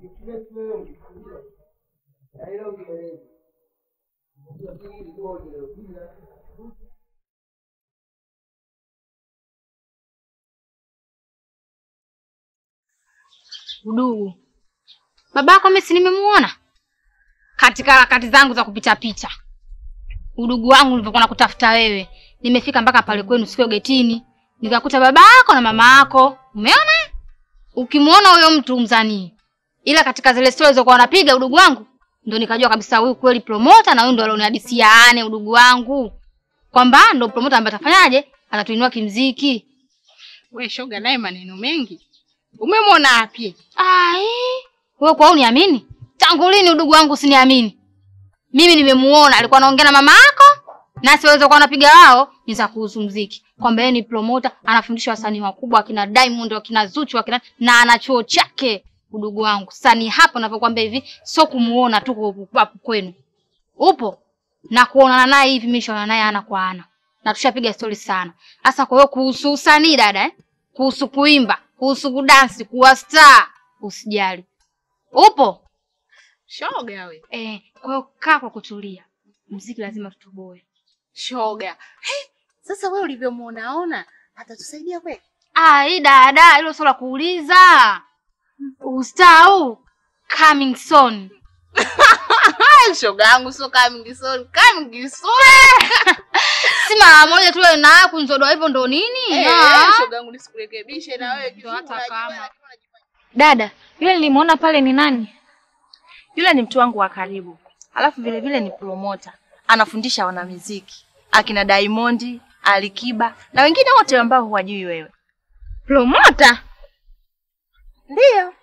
Speaker 8: Udugu, babako mimi si nimemuona katika harakati zangu za kupita pita. Udugu wangu nilivyokuwa nakutafuta wewe, nimefika mpaka pale kwenu sikio getini, nikakuta babako na mama yako. Umeona, ukimwona huyo mtu mzanii, ila katika zile stori zilizokuwa wanapiga udugu wangu, ndo nikajua kabisa huyu kweli promota, na huyu ndo alionihadisia ane udugu wangu kwamba ndo promota ambaye atafanyaje, atatuinua kimziki.
Speaker 3: We shoga, naye maneno mengi. Umemwona wapi?
Speaker 8: Ai, wewe kwa uniamini? Tangu lini udugu wangu usiniamini? Mimi nimemuona alikuwa anaongea na mama yako na siweza kuwa anapiga wao ni za kuhusu muziki. Kwamba yeye ni promoter, anafundisha wasanii wakubwa akina Diamond, akina Zuchu, akina na ana chuo chake. Udugu wangu, sasa ni hapo ninapokuambia hivi, sio kumuona tu kwa- hapo kwenu. Upo na kuonana naye hivi, mimi nishaona naye ana kwa ana. Na tushapiga story sana. Sasa kwa hiyo kuhusu usanii dada eh? Kuhusu kuimba, kuhusu kudansi, kuwa star, usijali. Upo?
Speaker 3: Shoga we.
Speaker 8: Eh, kwa hiyo kaa kwa kutulia. Mziki lazima tutoboe.
Speaker 3: Shoga. Hey, sasa wewe ulivyomuonaona atatusaidia kweli?
Speaker 8: Ah, hii dada, hilo sio la kuuliza. Ustaa huu coming soon.
Speaker 3: Shoga yangu sio coming soon, coming soon.
Speaker 8: Si mara moja tu wewe naye kunzodoa hivyo ndo nini?
Speaker 3: Eh,
Speaker 8: Ah.
Speaker 3: shoga yangu nisikurekebishe na wewe kitu
Speaker 8: hata
Speaker 3: unajua,
Speaker 8: kama.
Speaker 3: unajua.
Speaker 6: Dada, yule nilimwona pale ni nani? Yule ni mtu wangu wa karibu, alafu vile vile ni promota, anafundisha wanamuziki akina Diamond, Alikiba na wengine wote ambao huwajui wewe.
Speaker 8: Promota?
Speaker 6: Ndiyo.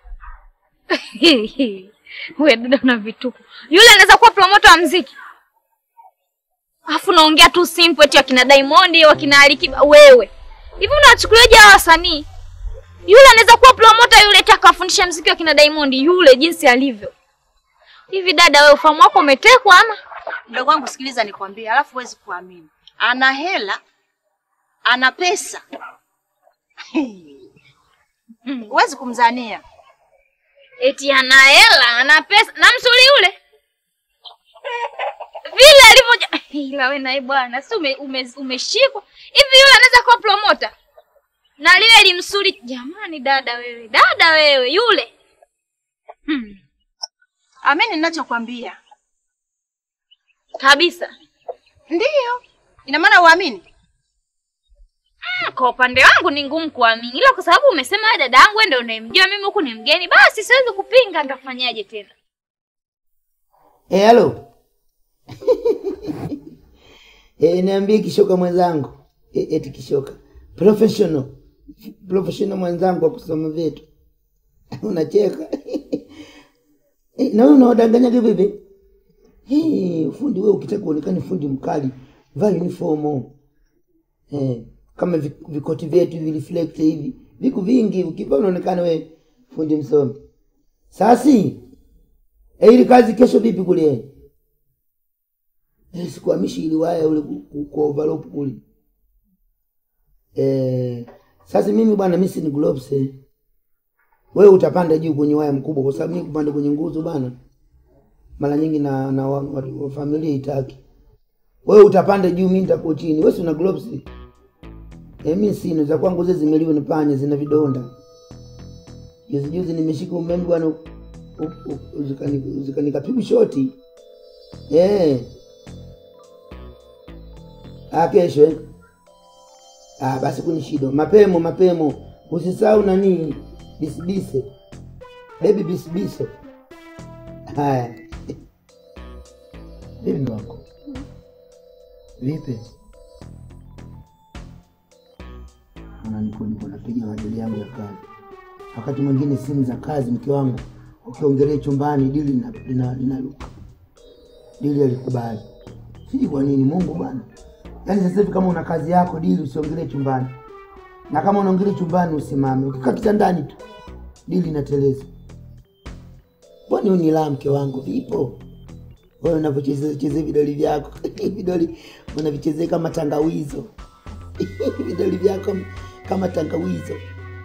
Speaker 8: Wewe dada una vituko. Yule anaweza kuwa promota wa mziki. Alafu naongea tu simple eti wakina Diamond, wakina Alikiba wewe. Hivi unachukuliaje hawa wasanii? Yule anaweza kuwa promota yule eti akafundisha mziki wa kina Diamond yule jinsi alivyo. Hivi dada wewe ufahamu wako umetekwa ama?
Speaker 6: Mdogo wangu, sikiliza nikwambie, alafu huwezi kuamini. Ana hela, ana pesa. Huwezi kumzania.
Speaker 8: Eti ana hela, ana pesa na msuli yule vile alivyoja. Ila we naye bwana, si ume, ume, umeshikwa hivi? Yule anaweza kuwa promota na lile limsuli. Jamani dada wewe, dada wewe, yule hmm.
Speaker 6: Amini ninachokwambia.
Speaker 8: kabisa.
Speaker 6: Ndiyo. Ina maana uamini?
Speaker 8: Mm, Kwa upande wangu ni ngumu kuamini, ila kwa sababu umesema wewe dada yangu wewe ndio unayemjua, mimi huku ni mgeni, basi siwezi kupinga. Nitafanyaje tena?
Speaker 4: Eh, halo. Eh, niambie kishoka mwenzangu. Eh, eti kishoka. Professional. Professional mwenzangu wa kusoma vitu. Unacheka. Eh, na wewe unawadanganyaga vipi? Eh, fundi wewe ukitaka uonekane fundi mkali, vaa uniform. Eh, kama vi- vikoti vyetu hivi reflect hivi. Viko vingi ukivaa unaonekana wewe fundi msomi. Sasi. Eh, ili kazi kesho vipi kule? Eh, sikuhamishi ili waya ule ku- ku- kwa overlock kule. Eh, sasa mimi bwana mimi si ni gloves eh. Wewe utapanda juu kwenye waya mkubwa kwa sababu mimi kupanda kwenye nguzo bana. Mara nyingi na na wa, wa, wa familia itaki. Wewe utapanda juu mimi nitakuwa chini. Wewe si una gloves? Eh, mimi sina za kwangu zile zimeliwa na panya zina vidonda. Juzi juzi nimeshika umeme bwana u- u- u- zikani- zikanikapigwa shoti. Eh. Ah, kesho eh? Ah, basi kuni shida. Mapemo mapemo. Usisahau nani? Bisibise. Baby bisibiso. Haya. Vipi ndo wako? Vipi? Maana niko niko napiga majali yangu ya kazi. Wakati mwingine simu za kazi mke wangu ukiongelea chumbani dili lina- lina- linaruka. Dili alikubali. Sijui kwa nini Mungu bwana. Yaani sasa hivi kama una kazi yako dili usiongelee chumbani. Na kama unaongelea chumbani usimame. Ukikaa kitandani tu dili inateleza. Kwani huu ni la mke wangu vipo? Wewe unavyochezea chezea vidoli vyako. vidoli unavichezea kama tangawizo. vidoli vyako kama tangawizo.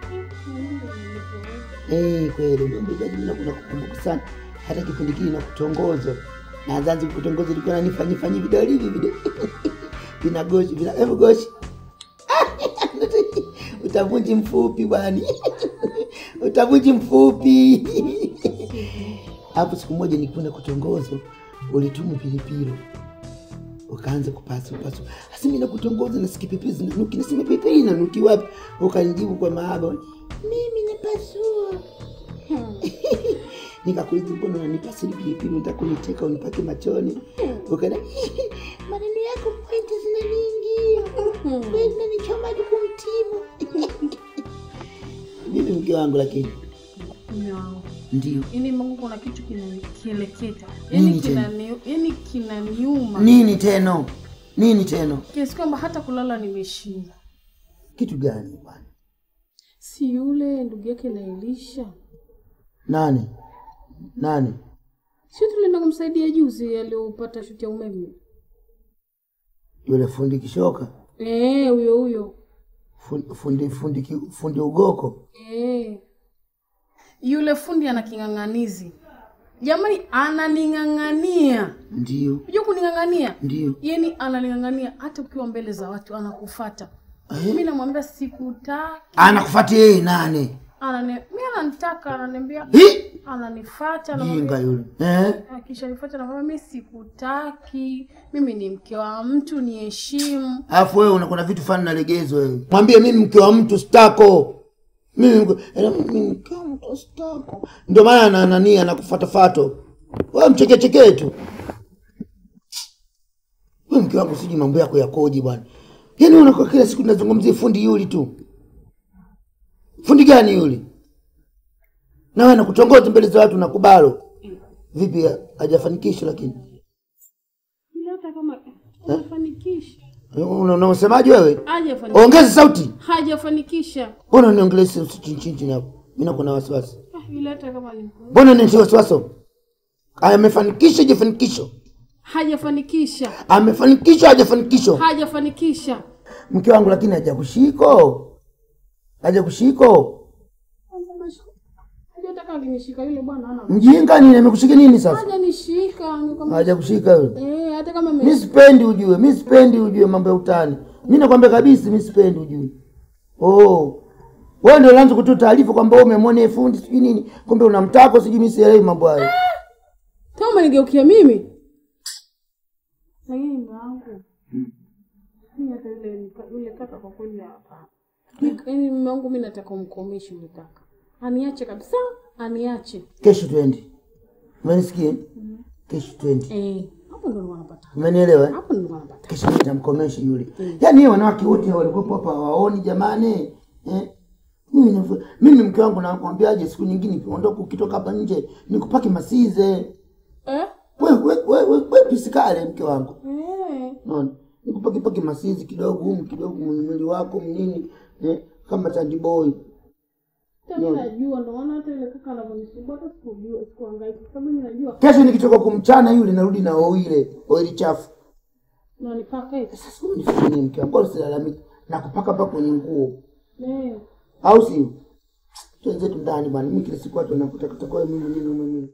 Speaker 4: Eh, kweli mambo ya mimi nakukumbuka sana. Hata kipindi kile nakutongozo. Na zanzi kutongozo ilikuwa nanifanyia fanyia vidoli hivi vidoli. Vinagoshi, vina hebu goshi. Utavunji mfupi bwani. Utavunji mfupi. Hapo siku moja nikwenda kutongozo, ulituma pilipili ukaanza kupasu pasu. Hasa mimi nakutongoza na sikipipili zinanuki, nasema pilipili inanuki wapi? Ukanijibu kwa mahaba, mimi napasua. Nikakuuliza, mbona unanipasua pilipili? Unataka kuniteka unipake machoni? Ukana maneno yako pointi zina nyingi, wewe unanichoma hadi kumtimu. Mimi mke wangu, lakini
Speaker 3: Mume wangu.
Speaker 4: ndio
Speaker 3: Yaani Mungu kuna kitu kinanikeleketa.
Speaker 4: Nini
Speaker 3: Yaani
Speaker 4: tena?
Speaker 3: kinani yaani kinaniuma.
Speaker 4: nini teno, nini teno,
Speaker 3: Kiasi kwamba hata kulala nimeshinda.
Speaker 4: kitu gani bwana?
Speaker 3: Si yule ndugu yake na Elisha.
Speaker 4: Nani nani?
Speaker 3: Sio tulienda kumsaidia juzi aliyopata shuti ya umeme.
Speaker 4: Yule fundi kishoka,
Speaker 3: Eh, huyo huyo.
Speaker 4: fundi fundi fundi, ki- fundi ugoko.
Speaker 3: Eh. Yule fundi ana king'ang'anizi. Jamani ananing'ang'ania.
Speaker 4: Ndio
Speaker 3: Unajua kuning'ang'ania?
Speaker 4: ndio,
Speaker 3: Yaani ananing'ang'ania hata ukiwa mbele za watu anakufuata.
Speaker 4: Eh?
Speaker 3: Mimi namwambia sikutaki.
Speaker 4: anakufuatia yeye nani?
Speaker 3: Anani mimi ananitaka ananiambia
Speaker 4: Hi!
Speaker 3: ananifuata
Speaker 4: Jinga
Speaker 3: anamwambia
Speaker 4: yule eh?
Speaker 3: akisha nifuata namwambia mimi sikutaki. Mimi ni mke wa mtu niheshimu.
Speaker 4: Alafu wewe unakuwa na vitu fani nalegezwa wewe. Mwambie mimi mke wa mtu stako. Mimi mke- ela, mimi mke wa mtu stako. Ndio maana na nani anakufuatafato. Wewe mchekechekee tu. Wewe mke wangu sijui mambo yako yakoje bwana. Yaani unakuwa kila siku tunazungumzia fundi yuli tu. Fundi gani yule? Na wewe nakutongoza mbele za watu nakubalo. Vipi hajafanikisha lakini?
Speaker 3: Ila hata kama hajafanikisha.
Speaker 4: Una- Unasemaje wewe?
Speaker 3: Hajafanikisha.
Speaker 4: Ongeza sauti.
Speaker 3: Hajafanikisha.
Speaker 4: Mbona uniongelea chinchinchi hapo? Mimi nakuwa na wasiwasi.
Speaker 3: Ah, Ila hata kama ni
Speaker 4: Mbona nitia wasiwasi? Amefanikisha hajafanikisha?
Speaker 3: hajafanikisha.
Speaker 4: Amefanikisha hajafanikisha?
Speaker 3: Hajafanikisha.
Speaker 4: Mke wangu lakini hajakushiko. Hajakushiko.
Speaker 3: Kaka alinishika yule bwana ana.
Speaker 4: Mjinga nini amekushika nini sasa?
Speaker 3: Hajanishika, nikamwambia.
Speaker 4: Hajakushika yule.
Speaker 3: Eh, hata kama
Speaker 4: Mi
Speaker 3: ame
Speaker 4: sipendi ujue, mi sipendi ujue mambo ya utani. Mi nakwambia kabisa, mi sipendi ujue. Oh, wewe ndio unaanza kutoa taarifa kwamba wewe umemwona yeye fundi sijui nini, kumbe unamtaka sijui. Mi sielewi mambo hayo.
Speaker 3: Kama umenigeukia mimi. Lakini mume wangu. Mimi hata yule yule kaka kwa kweli hapa. Yaani mume wangu mimi nataka umkomeshe yule kaka. Aniache kabisa, aniache.
Speaker 4: Kesho twende, umenisikia? Kesho twende,
Speaker 3: Eh, hapo ndo wanapata.
Speaker 4: umenielewa? eh?
Speaker 3: Hapo ndo wanapata.
Speaker 4: Kesho nitamkomesha yule. Yaani hiyo wanawake wote walikuwa hapa hawaoni jamani, eh? Mimi nafu- mimi mke wangu nakwambiaje, siku nyingine ukiondoka ukitoka hapa nje nikupake masize.
Speaker 3: Eh?
Speaker 4: We we we we, we pisikale mke wangu.
Speaker 3: Eh.
Speaker 4: Unaona? Nikupake pake masizi kidogo humu kidogo mwili wako mnini eh, kama tandiboy.
Speaker 3: Mimi najua ndo maana hata ile kaka anavyonisumbua hata sikujua, sikuhangaika kwa sababu mimi najua
Speaker 4: Kesho nikitoka kumchana yule narudi na oile, oili chafu.
Speaker 3: na nipaka hivi.
Speaker 4: Sasa unifanye nini mke wangu? Bora usilalamike. Na kupaka mpaka kwenye nguo.
Speaker 3: Eh.
Speaker 4: Au sio? Tuenzetu ndani bwana. Mimi kila siku watu wanakuta kutoka wewe mimi mimi mimi.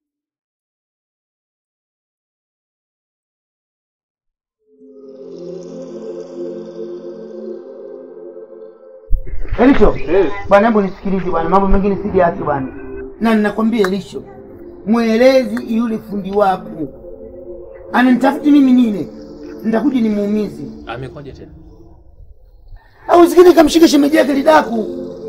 Speaker 4: Elisho, bwana, hebu nisikilize bwana, mambo mengine sijaachi bwana, na ninakwambia Elisho, mwelezi yule fundi wako ananitafuti mimi nini, nitakuja nimuumize
Speaker 2: Amekwaje tena?
Speaker 4: au sikini kamshika shemeji yake lidaku,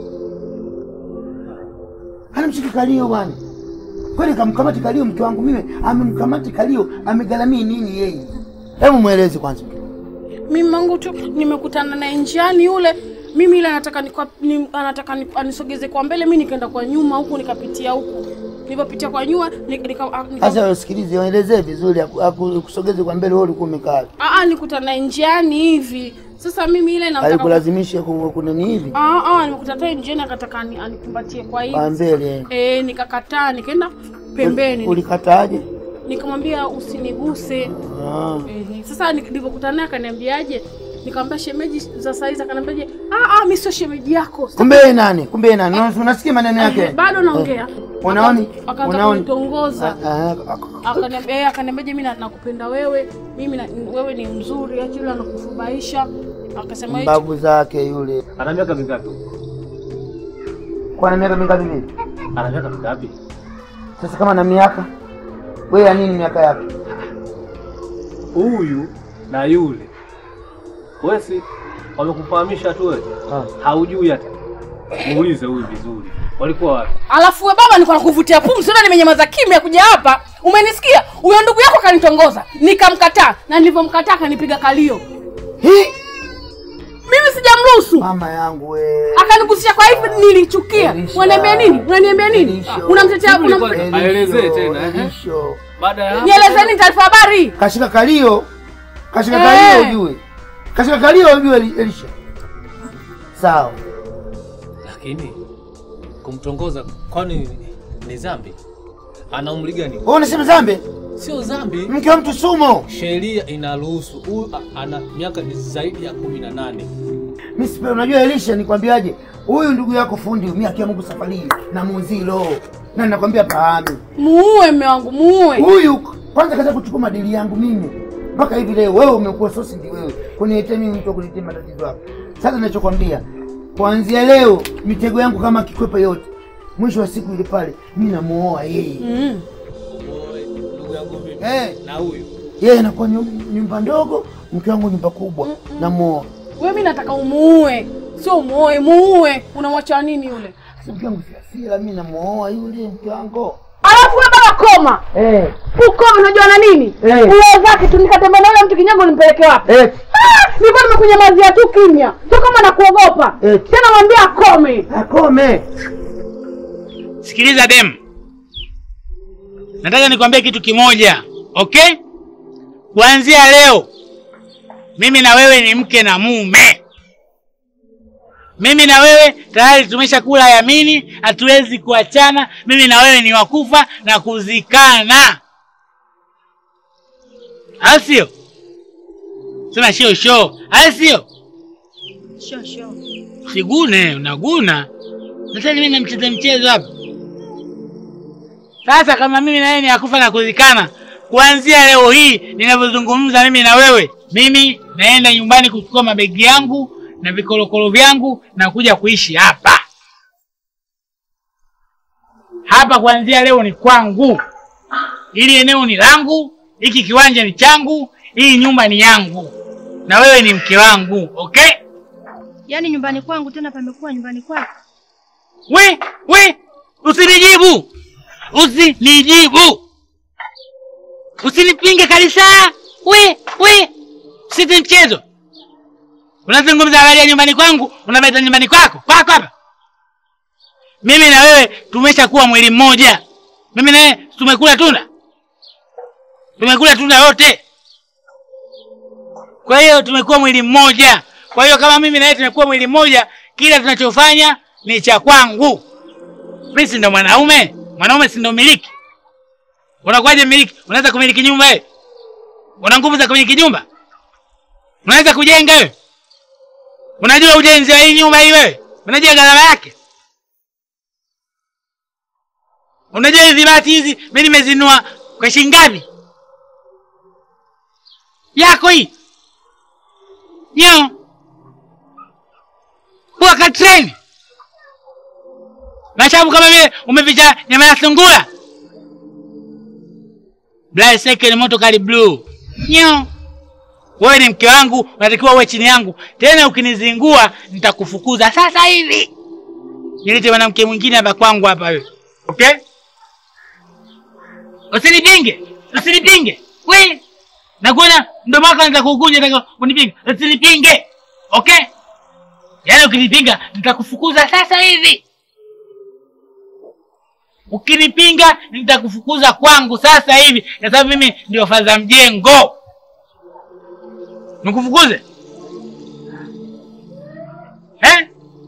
Speaker 4: anamshika kalio bwana. Kwani kamkamati kalio mke wangu mimi, amemkamati kalio, amegharamia nini yeye? Hebu mweleze kwanza.
Speaker 3: Mimi mangu tu nimekutana naye njiani yule mimi ile anataka nikwa, ni, anataka ni, anisogeze kwa mbele, mimi nikaenda kwa nyuma huku nikapitia huku. Nilipopitia kwa nyuma nika, nika, nika,
Speaker 4: Sasa wewe sikilize, waelezee vizuri, aku- aku- akusogeze kwa mbele, wewe ulikuwa umekaa.
Speaker 3: ah, ah, nikutana naye njiani hivi. Sasa mimi ile nataka
Speaker 4: Alikulazimisha ku- kunani hivi
Speaker 3: ah, ah, nimekutana naye njiani akataka ani- anikumbatie kwa hivi.
Speaker 4: kwa mbele?
Speaker 3: Eh, nikakataa nikaenda pembeni.
Speaker 4: Ulikataaje?
Speaker 3: Nikamwambia usiniguse.
Speaker 4: Ah.
Speaker 3: Ehe, sasa nilipokutana naye akaniambiaje? Nikamwambia shemeji za saizi, akaniambiaje? Ah, ah, mimi sio shemeji yako.
Speaker 4: Kumbe yeye nani? Kumbe yeye nani? Una- Unasikia maneno yake?
Speaker 3: Eh, bado naongea.
Speaker 4: Unaoni?
Speaker 3: Akaanza
Speaker 4: Unaoni?
Speaker 3: kunitongoza.
Speaker 4: Ah, ah, ah.
Speaker 3: Akaniambia eh, akaniambiaje mimi na- nakupenda wewe. Mimi na, wewe ni mzuri, acha yule anakufubaisha. Akasema eti
Speaker 4: Mbavu zake yule.
Speaker 2: Ana miaka mingapi?
Speaker 4: Kwa na miaka mingapi vile?
Speaker 2: Ana miaka mingapi?
Speaker 4: Sasa kama na miaka wewe ya nini miaka yake?
Speaker 2: Huyu na yule. Wewe si wamekufahamisha tu wewe?
Speaker 4: Ah.
Speaker 2: Haujui hata. Muulize huyu vizuri. Walikuwa wapi?
Speaker 3: Alafu we baba, nilikuwa nakuvutia pumzi, unaona nimenyamaza kimya kuja hapa. Umenisikia? Huyo ndugu yako kanitongoza, nikamkataa na nilivyomkataa akanipiga kalio.
Speaker 4: Hii
Speaker 3: Mimi sijamruhusu.
Speaker 4: mama yangu we.
Speaker 3: Akanigusisha kwa hivi nilichukia.
Speaker 4: Elisha.
Speaker 3: Unaniambia nini? Unaniambia nini?
Speaker 4: Elisha.
Speaker 3: Unamtetea
Speaker 2: Shughuli
Speaker 3: unam...
Speaker 2: kwanza. Aelezee tena, eh.
Speaker 4: Elisho.
Speaker 2: Baada ya hapo
Speaker 3: Nieleze nini taarifa habari?
Speaker 4: Kashika kalio. Kashika
Speaker 3: Eh.
Speaker 4: kalio ujue. Kashika kalio ujue Eli- Elisha. Sawa.
Speaker 2: lakini kumtongoza kwani ni dhambi? Ana umri gani?
Speaker 4: Wewe unasema zambe?
Speaker 2: Sio dhambi.
Speaker 4: Mke wa mtu sumo.
Speaker 2: Sheria inaruhusu. Huyu a- ana miaka ni zaidi ya kumi na nane.
Speaker 4: Mimi sipe unajua Elisha nikwambiaje? Huyu ndugu yako fundi mimi akia Mungu safari hii na muzilo. Na ninakwambia pahami.
Speaker 3: Muue mme wangu, muue.
Speaker 4: Huyu kwanza kaza kuchukua madili yangu mimi. Mpaka hivi leo wewe umekuwa sosi ndi wewe. Kuniletea mimi mtu wa kuniletea matatizo yako. Sasa ninachokwambia kuanzia leo mitego yangu kama kikwepa yote. Mwisho wa siku ile pale mimi namuoa yeye.
Speaker 3: Mm.
Speaker 2: Oe, Ndugu yangu vipi?
Speaker 4: Eh,
Speaker 2: Na huyu
Speaker 4: yeye anakuwa nyum- nyumba ndogo, mke wangu nyumba kubwa. Namuoa.
Speaker 3: Wewe mimi nataka umuue. Sio umuoe, muue. Unamwacha nini yule?
Speaker 4: Mke wangu si hasira, mimi namuoa yule mke wangu.
Speaker 3: Alafu wewe baba koma.
Speaker 4: Eh,
Speaker 3: Ukome unajua na nini?
Speaker 4: Eh.
Speaker 3: Uwe zake tu nikatembea na yule mtu kinyango nimpeleke wapi?
Speaker 4: eh,
Speaker 3: Ah, nilikuwa nimekunyamazia tu kimya. Sio kama nakuogopa.
Speaker 4: Eh.
Speaker 3: Tena mwambie akome.
Speaker 4: akome.
Speaker 1: Sikiliza dem, nataka nikwambie kitu kimoja, okay? Kuanzia leo mimi na wewe ni mke na mume. Mimi na wewe tayari tumeshakula yamini, hatuwezi kuachana. Mimi na wewe ni wakufa na kuzikana, au sio? Sema sio sho, au sio?
Speaker 6: Sho sho.
Speaker 1: Sigune, unaguna. Sasa mimi namcheza mchezo hapa. Sasa kama mimi na yeye ni akufa na kuzikana, kuanzia leo hii ninavyozungumza mimi na wewe, mimi naenda nyumbani kuchukua mabegi yangu na vikolokolo vyangu na kuja kuishi hapa hapa. Kuanzia leo ni kwangu, ili eneo ni langu, hiki kiwanja ni changu, hii nyumba ni yangu, na wewe ni mke wangu, okay?
Speaker 6: Yaani nyumbani kwangu tena pamekuwa nyumbani kwako.
Speaker 1: We, we, usinijibu, usinijibu, usinipinge kabisa. We, we, siti mchezo. Unazungumza habari ya nyumbani kwangu, unaleta nyumbani kwako kwako hapa. Mimi na wewe tumeshakuwa mwili mmoja. Mimi na wewe tumekula tunda, tumekula tunda wote. Kwa hiyo tumekuwa mwili mmoja. Kwa hiyo kama mimi na wewe tumekuwa mwili mmoja, kila tunachofanya ni cha kwangu. Mimi si ndo mwanaume? Mwanaume si ndo miliki? Unakuwaje miliki? Unaweza kumiliki nyumba wewe? Una nguvu za kumiliki nyumba? Unaweza kujenga wewe? Unajua ujenzi wa hii nyumba hii wewe? Unajua gharama yake? Unajua hizi bati hizi mimi nimezinua kwa shilingi ngapi? Yako hii. Nyo. Kwa katreni. Mashabu kama vile umeficha nyama ya sungura. Black second moto kali blue. Nyo. Wewe ni mke wangu, unatakiwa uwe chini yangu. Tena ukinizingua nitakufukuza sasa hivi. Nilete mwanamke mwingine hapa kwangu hapa wewe. Okay? Usinipinge. Usinipinge. We. Nakuona mdomo wako anataka kukunja nataka kunipinga. Usinipinge. Okay? Yaani ukinipinga nitakufukuza sasa hivi. Ukinipinga nitakufukuza kwangu sasa hivi, kwa sababu mimi ndio fadha mjengo. Nikufukuze eh?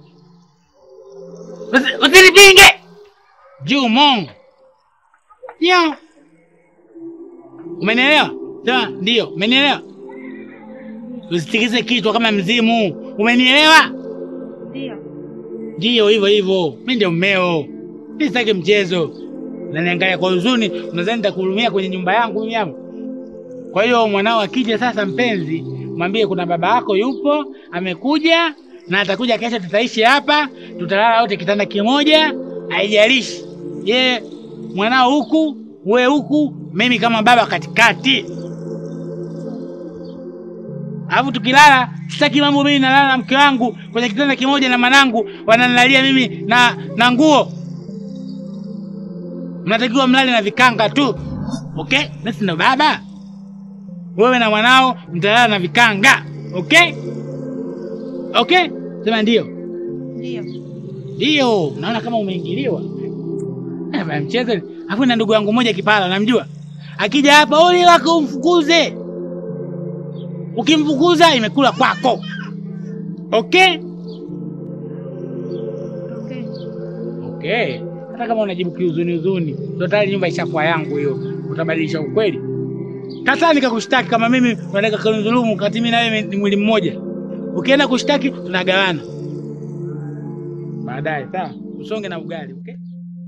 Speaker 1: Usi- Usinipinge Jumo. Ndio, umenielewa? Sema ndio, umenielewa? Usitikise kichwa kama mzimu, umenielewa?
Speaker 6: Ndio.
Speaker 1: Ndio hivyo hivyo, mi ndio mmeo, mi sitaki mchezo. Unaniangalia kwa huzuni, unadhani nitakuhurumia kwenye nyumba yangu mimi hapa? Kwa hiyo mwanao akija sasa, mpenzi, mwambie kuna baba yako yupo, amekuja na atakuja kesho, tutaishi hapa, tutalala wote kitanda kimoja, haijalishi ye mwanao huku, we huku, mimi kama baba katikati. Alafu tukilala, sitaki mambo mimi nalala na mke wangu kwenye kitanda kimoja na mwanangu wananilalia mimi na na nguo. Mnatakiwa mlale na vikanga tu. Okay? Mimi ndo baba. Wewe na mwanao mtalala na vikanga. Okay? Okay? Sema ndio.
Speaker 6: Ndio.
Speaker 1: Ndio, naona kama umeingiliwa. Eh, bwana mchezo. Alafu na ndugu yangu mmoja kipala namjua. Akija hapa ole wako umfukuze. Ukimfukuza imekula kwako. Okay?
Speaker 6: Okay.
Speaker 1: Okay. Hata kama unajibu kiuzuni uzuni, ndio tayari nyumba ishakuwa yangu hiyo. Utabadilisha ukweli. Kataa nikakushtaki kama mimi unataka kunidhulumu kati mimi na wewe ni mwili mmoja. Ukienda kushtaki tunagawana. Baadaye sawa. Usonge na ugali, okay?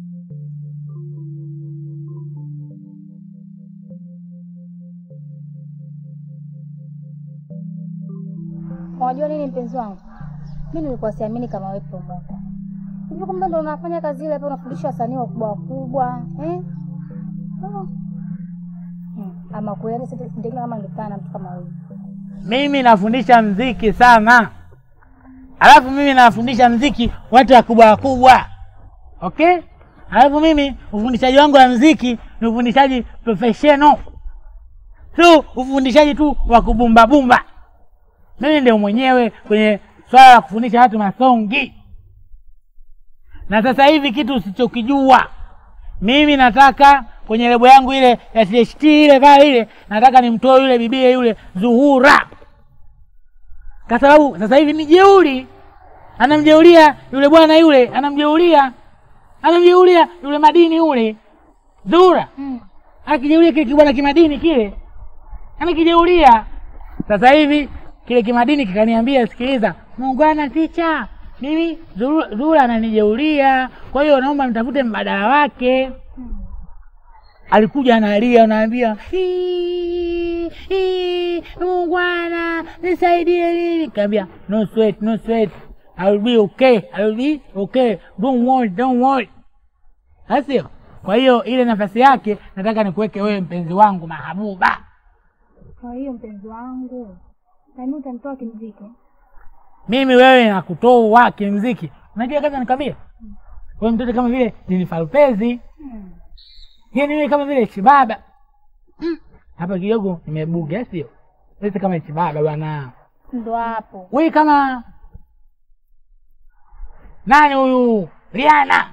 Speaker 9: Unajua nini mpenzi wangu, mi nilikuwa siamini kama wewe promota hivi, kumbe ndo unafanya kazi ile hapa, unafundisha wasanii wakubwa wakubwa eh? Oh. Hmm. Ama kweli sindekile kama ningekutana na mtu kama huyu.
Speaker 1: Mimi nafundisha mziki sana, alafu mimi nafundisha mziki watu wakubwa wakubwa, okay? Alafu mimi ufundishaji wangu wa mziki ni ufundishaji professional, sio ufundishaji tu wa kubumbabumba. Mimi ndio mwenyewe kwenye swala la kufundisha watu masongi, na sasa hivi kitu usichokijua mimi nataka kwenye lebo yangu ile ya THT ile pale ile, nataka nimtoe yule bibie yule Zuhura, kwa sababu sasa hivi ni jeuri, anamjeulia yule bwana yule, anamjeulia anamjeulia yule madini yule Zuhura, akijeulia kile kibwana kimadini kile, anakijeulia. Sasa hivi kile kimadini kikaniambia, sikiliza muungwana ticha, mimi Zuhura Zuhura ananijeulia, kwa hiyo naomba mtafute mbadala wake. alikuja analia, anaambia "Hii, hii, Bwana nisaidie nini? Kaambia no sweat, no sweat. I will be okay. I will be okay. Don't worry, don't worry. Asio. Kwa hiyo ile nafasi yake nataka nikuweke wewe mpenzi wangu mahabuba.
Speaker 9: Kwa hiyo mpenzi wangu, nani utanitoa kimziki?
Speaker 1: Mimi wewe nakutoa kimziki. Unajua kaza nikwambia? Wewe mtoto kama vile ni falpezi. Yaani wewe kama vile chibaba. Mm. Hapa kidogo nimebuga sio? Sisi kama chibaba bwana.
Speaker 9: Ndo hapo.
Speaker 1: Wewe kama nani huyu? Rihanna.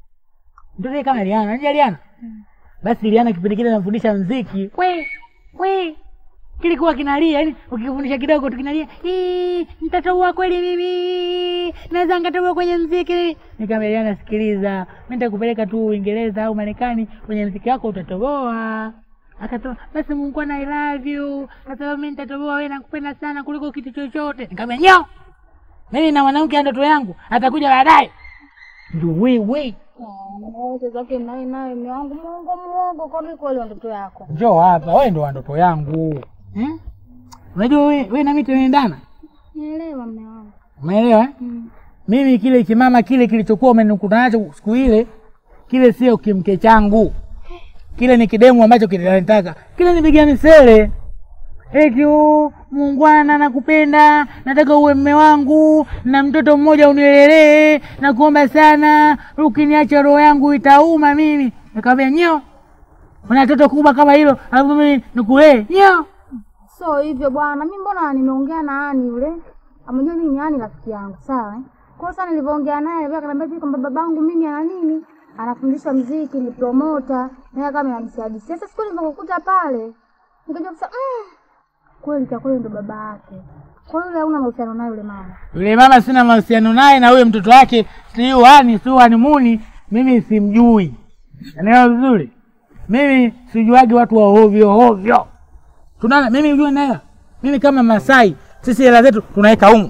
Speaker 1: Mtoto kama Rihanna, unajua Rihanna? Basi Rihanna kipindi kile anafundisha mziki. We, we. Kilikuwa kinalia, yani ukifundisha kidogo tu kinalia, "Hii, nitatoboa kweli mimi. Naweza nikatoboa kwenye mziki." Nikamwambia Rihanna, sikiliza, mimi nitakupeleka tu Uingereza au Marekani kwenye mziki wako utatoboa. Akatoa, basi Mungu ana I love you. Kwa sababu mimi nitatoboa, wewe nakupenda sana kuliko kitu chochote. Nikamwambia, "Nyo." Mimi na mwanamke ndoto yangu atakuja baadaye. Ndio wewe.
Speaker 9: Wote zake naye naye mume wangu Mungu muongo kwa mimi kweli ndoto yako.
Speaker 1: Njoo hapa, wewe ndo wa ndoto yangu. Eh? Unajua wewe wewe na mimi tunaendana?
Speaker 9: Nielewa mume wangu.
Speaker 1: Umeelewa? eh?
Speaker 9: Mm.
Speaker 1: Mimi kile kimama kile kilichokuwa umenikuta nacho siku ile, kile sio kimke changu. Kile ni kidemu ambacho kinanitaka. Kile ni biga misele. Eti "Oh, Mungwana nakupenda, nataka uwe mme wangu na mtoto mmoja unielelee, nakuomba sana, ukiniacha roho yangu itauma mimi. Nikamwambia nyo, una toto kubwa kama hilo, alafu mimi nikulee nyo.
Speaker 9: So hivyo bwana, mimi mbona nimeongea na Ani yule? Amejua mimi ni Ani rafiki yangu, sawa eh? Kwa hiyo sana nilivyoongea naye, yeye akaniambia hivi kwamba babangu mimi ana nini? Anafundisha mziki, ni promoter, naye kama ananisiadi. Sasa siku nilipokukuta pale, nikajua kusema mm, kweli kwa kweli ndo baba yake. Kwa hiyo yule hauna mahusiano naye yule mama.
Speaker 1: Yule mama sina mahusiano naye, na huyo mtoto wake sio hani sio hanimuni, mimi simjui. Unaelewa vizuri? Mimi sijuagi watu wa ovyo ovyo. Tunaona mimi ujue naye. Mimi kama Masai, sisi hela zetu tunaweka humu.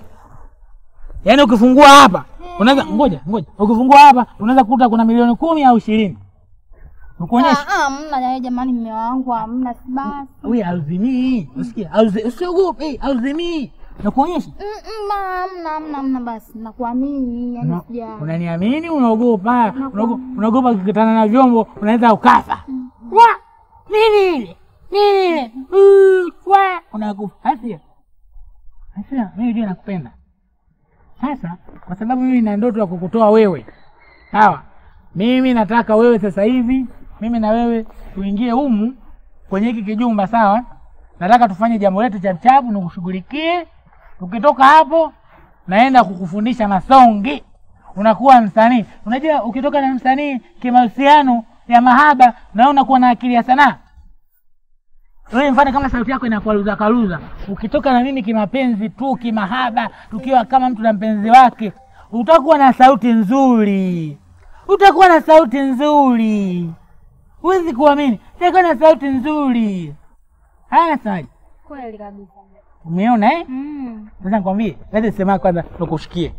Speaker 1: Yaani ukifungua hapa, unaweza ngoja, ngoja. Ukifungua hapa unaweza kukuta kuna milioni kumi au ishirini. Nikuonyesha.
Speaker 9: Ah, ah, mna naye jamani mume wangu, hamna si basi.
Speaker 1: Wewe hauzimii. Usikia? Hauzi- Usiogope, hauzimii. Nakuonyesha.
Speaker 9: Mm, mm, ma, hamna hamna hamna basi. Nakuamini, yani
Speaker 1: Una-
Speaker 9: sija.
Speaker 1: Unaniamini? Unaogopa? Unaogo- Unaogopa ukikutana na vyombo unaweza ukafa. Wa nini ile nini ile Mm, wa unakufa. Asia, Asia, mimi ndio nakupenda. Sasa kwa sababu mimi na ndoto ya kukutoa wewe, sawa? Mimi nataka wewe sasa hivi, mimi na wewe tuingie humu kwenye hiki kijumba, sawa? Nataka tufanye jambo letu chapuchapu, nikushughulikie. Ukitoka hapo, naenda kukufundisha masongi, unakuwa msanii. Unajua, ukitoka na msanii kimahusiano ya mahaba, na unakuwa na akili ya sanaa. Wewe mfano kama sauti yako inakwaruza karuza, ukitoka na mimi kimapenzi tu, kimahaba, tukiwa kama mtu na mpenzi wake, utakuwa na sauti nzuri, utakuwa na sauti nzuri, huwezi kuamini, utakuwa na sauti nzuri. Haya, Saji,
Speaker 9: Kweli kabisa.
Speaker 1: umeona eh?
Speaker 9: Mm.
Speaker 1: Sasa nikwambie, lete sema kwanza tukushikie.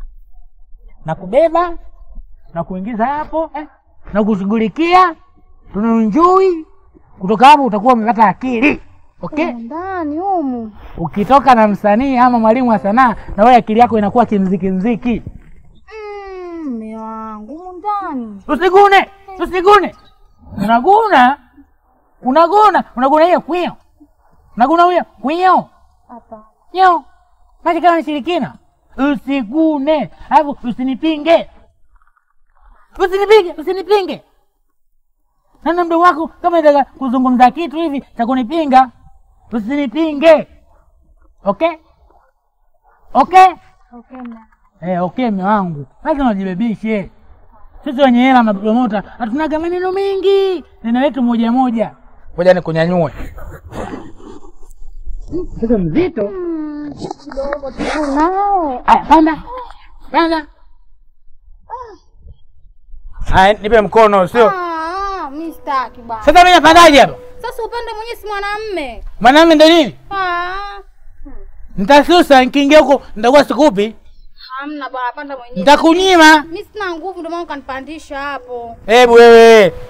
Speaker 1: Nakubeba na kuingiza hapo eh, na kushughulikia, tunaenjoy. Kutoka hapo utakuwa umepata akili. Okay?
Speaker 9: Humu Ndani humu.
Speaker 1: Ukitoka na msanii ama mwalimu wa sanaa, na wewe akili yako inakuwa kimziki mziki.
Speaker 9: Mm, Mume wangu humu ndani.
Speaker 1: Usigune, usigune. Unaguna, unaguna, unaguna hiyo kwio, unaguna hiyo kwio,
Speaker 9: Hapa.
Speaker 1: yo maji kama shirikina. Usigune, alafu usinipinge, usinipinge, usinipinge. Nana mdomo wako kama nataka kuzungumza kitu hivi cha kunipinga, usinipinge. Okay, okay.
Speaker 9: Okay, na.
Speaker 1: Eh, okay mme wangu, lazima ujibebishe. Sisi wenye hela mapromota hatunaga maneno mengi, neno letu moja moja. Ngoja nikunyanyue. Sasa mzito.
Speaker 9: Kidogo tu nao.
Speaker 1: Aya, panda panda. Aya, nipe mkono, sio
Speaker 9: Ah, mimi sitaki bwana.
Speaker 1: sasa. Mimi napandaje hapa?
Speaker 9: Sasa upende mwenyewe si mwanamume.
Speaker 1: Mwanamume ndo nini?
Speaker 9: Ah.
Speaker 1: Nitasusa, nikiingia huko nitakuwa sikupi,
Speaker 9: Hamna bwana, panda mwenyewe.
Speaker 1: nitakunyima.
Speaker 9: Mimi sina nguvu ndio maana ukanipandisha hapo.
Speaker 1: Hebu wewe,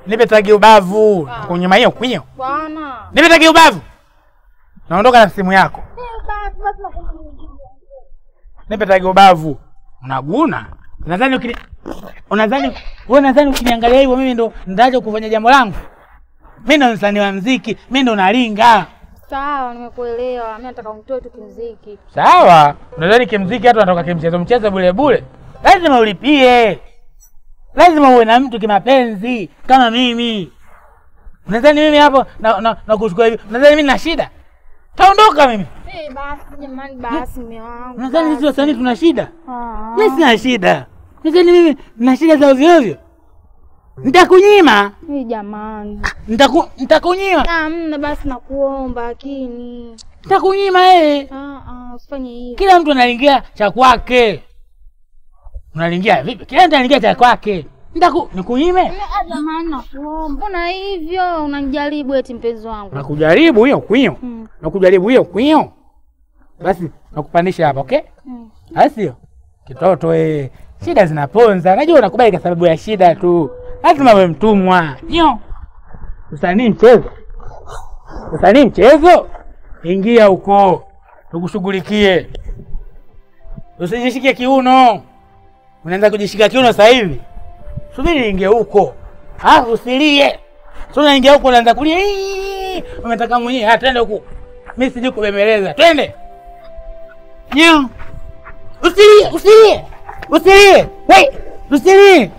Speaker 1: Nipe tagi ubavu. Kunyuma hiyo kwinyo.
Speaker 9: Bwana.
Speaker 1: Nipe tagi ubavu. Naondoka na simu yako.
Speaker 9: Basi basi nakuja.
Speaker 1: Nipe tagi ubavu. Unaguna? Unadhani ukini Unadhani wewe unadhani ukiniangalia hivyo mimi ndo nitaacha kufanya jambo langu? Mimi ndo msanii wa muziki, mimi ndo nalinga.
Speaker 9: Sawa, nimekuelewa. Mimi nataka unitoe tu kimziki.
Speaker 1: Sawa. Unadhani kimziki hatu natoka kimchezo mchezo bure bure? Lazima ulipie. Lazima uwe na mtu kimapenzi kama mimi. Unadhani mimi hapo na, na, na kuchukua hivi? Unadhani mimi na shida? Taondoka mimi.
Speaker 9: Eh, basi jamani, basi mume wangu.
Speaker 1: Unadhani sisi wasanii tuna shida?
Speaker 9: Ah.
Speaker 1: Mimi sina shida. Unadhani mimi na shida za ovyo ovyo? Nitakunyima.
Speaker 9: Eh, jamani.
Speaker 1: Nitaku nitakunyima.
Speaker 9: Hamna, basi nakuomba lakini.
Speaker 1: Nitakunyima eh.
Speaker 9: Ah ah, usifanye hivyo.
Speaker 1: Kila mtu analingia cha kwake. Unalingia vipi? Kila mtu analingia cha kwake. Nitaku nikunyime?
Speaker 9: Ah, Jamani, nakuomba. Mbona hivyo? Unanijaribu eti mpenzi wangu.
Speaker 1: Nakujaribu hiyo kwinyo.
Speaker 9: Mm.
Speaker 1: Nakujaribu hiyo kwinyo. Basi nakupandisha hapa, okay?
Speaker 9: Mm.
Speaker 1: Asio. Kitoto eh. Shida zinaponza. Najua unakubali kwa sababu ya shida tu. Lazima uwe mtumwa. Nyo. Usanii mchezo. Usanii mchezo. Ingia huko. Tukushughulikie. Usijishike kiuno. Unaanza kujishika kiuno sasa hivi. Subiri ingie huko. Ah, usilie. Sio unaingia huko unaanza kulia. "Ii, Umetaka mwenyewe. Ah, twende huko. Mimi sijui kubembeleza. Twende. Nyo. Usilie, usilie. Usilie. Wait, usilie.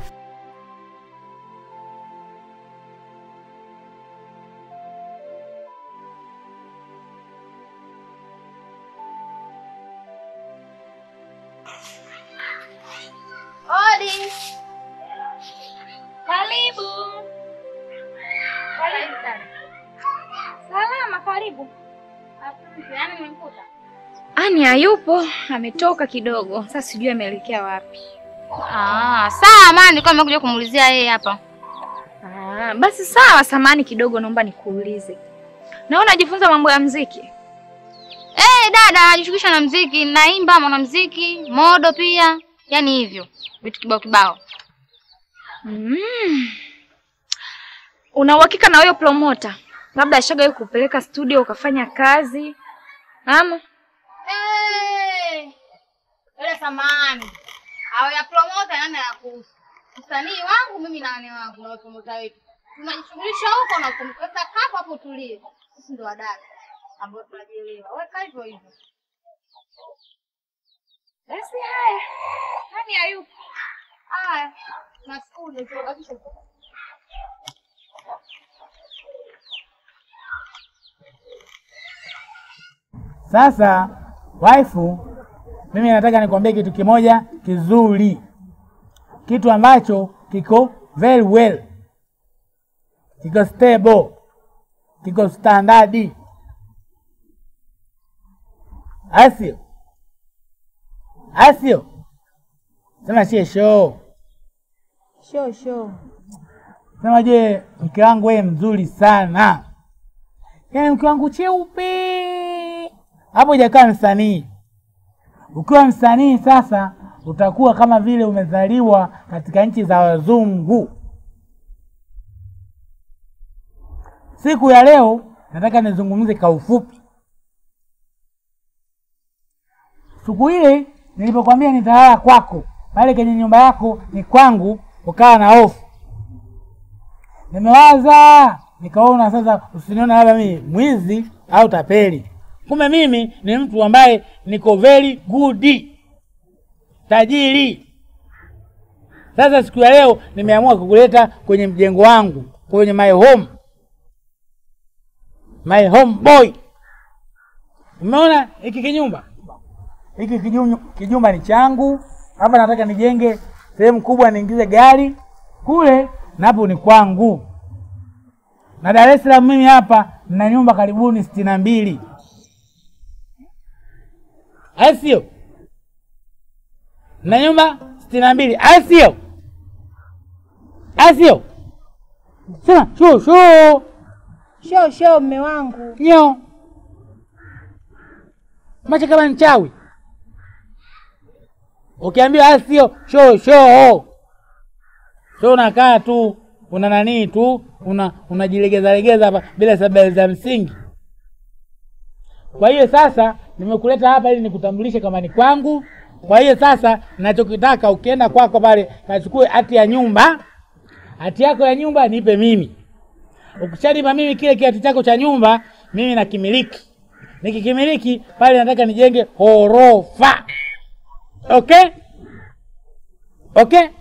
Speaker 9: Odi. Karibu. Karibu sana. Salama, karibu. Asante, yani nimekuta.
Speaker 10: Ani hayupo, ametoka kidogo. Sasa sijui ameelekea wapi.
Speaker 8: Ah, sawa maana nilikuwa nimekuja kumuulizia yeye hapa.
Speaker 10: Ah, basi sawa, samani kidogo, naomba nikuulize. Naona najifunza mambo ya mziki.
Speaker 8: Eh, dada najishughulisha na mziki, naimba mwanamziki, modo pia, yaani hivyo vitu kibao kibao.
Speaker 10: Mm. Una uhakika na huyo promota? Labda ashagawahi kupeleka studio ukafanya kazi ama?
Speaker 8: Eh, ile samani au ya promota nani anakuhusu? Msanii wangu mimi na wane wangu na promota wetu tunajishughulisha huko na kumweka hapo hapo, tulie. Sisi ndo wadada ambao tunajielewa, weka hivyo hivyo.
Speaker 10: Basi haya. Nani hayupo?
Speaker 8: Haya, nashukuru, tutabakisha
Speaker 1: Sasa waifu, mimi nataka nikwambie kitu kimoja kizuri, kitu ambacho kiko very well, kiko stable, kiko standard, asio asio, sema sie show,
Speaker 9: Show show.
Speaker 1: sema je, mke wangu wewe mzuri sana, yaani mke wangu cheupe hapo hujakaa msanii. Ukiwa msanii sasa utakuwa kama vile umezaliwa katika nchi za wazungu. Siku ya leo nataka nizungumze kwa ufupi. Siku ile nilipokwambia nitalala kwako pale kwenye nyumba yako ni kwangu, ukawa na hofu. Nimewaza nikaona sasa, usiniona labda mimi mwizi au tapeli kumbe mimi ni mtu ambaye niko very good tajiri. Sasa siku ya leo nimeamua kukuleta kwenye mjengo wangu, kwenye my home, my home boy. Umeona hiki kinyumba, hiki kijum- kijumba ni changu. Hapa nataka nijenge sehemu kubwa, niingize gari kule, napo ni kwangu. Na Dar es Salaam mimi hapa nina nyumba karibuni sitini na mbili asio na nyumba sitini na mbili asio asio sema shoo shoo
Speaker 9: Show show mme wangu.
Speaker 1: nyo macho kama mchawi ukiambiwa asio shoo shoo shoo unakaa tu una nanii tu una unajilegeza legeza hapa bila sababu za msingi. Kwa hiyo sasa nimekuleta hapa ili nikutambulishe kama ni kwangu. Kwa hiyo sasa ninachokitaka ukienda kwako pale kachukue hati ya nyumba, hati yako ya nyumba nipe mimi. Ukishanipa mimi kile kiatu chako cha nyumba, mimi nakimiliki. Nikikimiliki pale nataka nijenge ghorofa. Okay? Okay?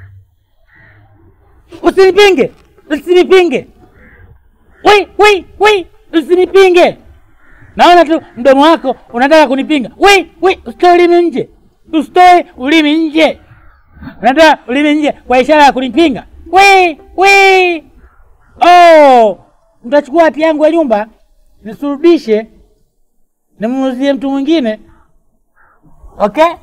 Speaker 1: Usinipinge, usinipinge. Wei, wei, wei, usinipinge. Naona tu mdomo wako unataka kunipinga. Wei, wei, usitoe ulimi nje, usitoe ulimi nje. Unataka ulimi nje kwa ishara ya kunipinga. Wei, wei. Oh, mtachukua hati yangu ya nyumba nisurudishe, nimuuzie mtu mwingine. Okay?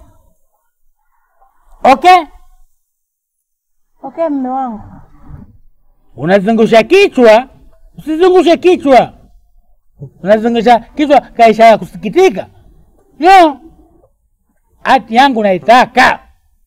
Speaker 1: Okay?
Speaker 6: Okay, mme wangu.
Speaker 1: Unazungusha kichwa, usizungushe kichwa. Unazungusha kichwa kwa ishara ya kusikitika. No, hati yangu naitaka.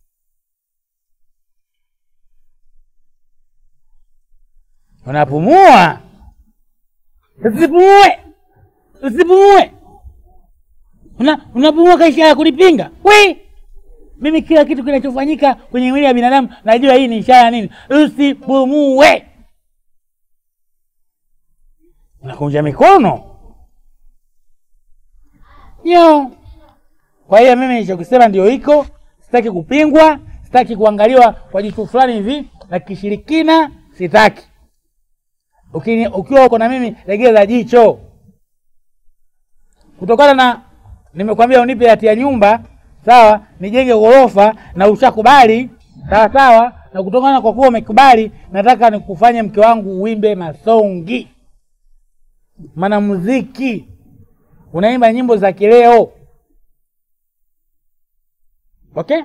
Speaker 1: Unapumua, usipumue, usipumue. Una, unapumua kwa ishara ya kunipinga. We, mimi kila kitu kinachofanyika kwenye mwili ya binadamu najua hii ni ishara ya nini. Usipumue. Unakunja mikono yo. Kwa hiyo mimi nilichokisema ndio hiko, sitaki kupingwa, sitaki kuangaliwa kwa jicho fulani hivi la kishirikina, sitaki. Ukini, ukiwa uko na mimi legeza jicho, kutokana na nimekwambia unipe hati ya nyumba sawa, nijenge ghorofa na ushakubali sawa sawa, na kutokana kwa kuwa umekubali, nataka nikufanye mke wangu uimbe masongi, maana muziki unaimba nyimbo za kileo. Okay,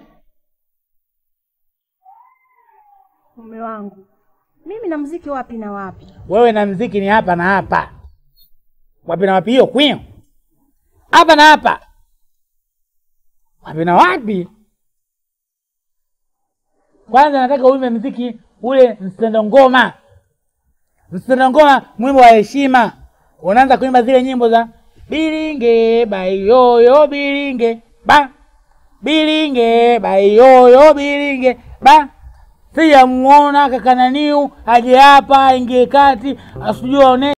Speaker 6: Mume wangu, mimi na mziki wapi na wapi?
Speaker 1: wewe na mziki ni hapa na hapa. Wapi na wapi? Hiyo kwio hapa na hapa, wapi na wapi? Kwanza nataka uimbe mziki ule msendo ngoma, msendo ngoma, mwimbo wa heshima. Unaanza kuimba zile nyimbo za bilinge bayoyo bilinge ba bilinge bayoyo bilinge ba sijamuona kakananiu aje hapa aingie kati asijua one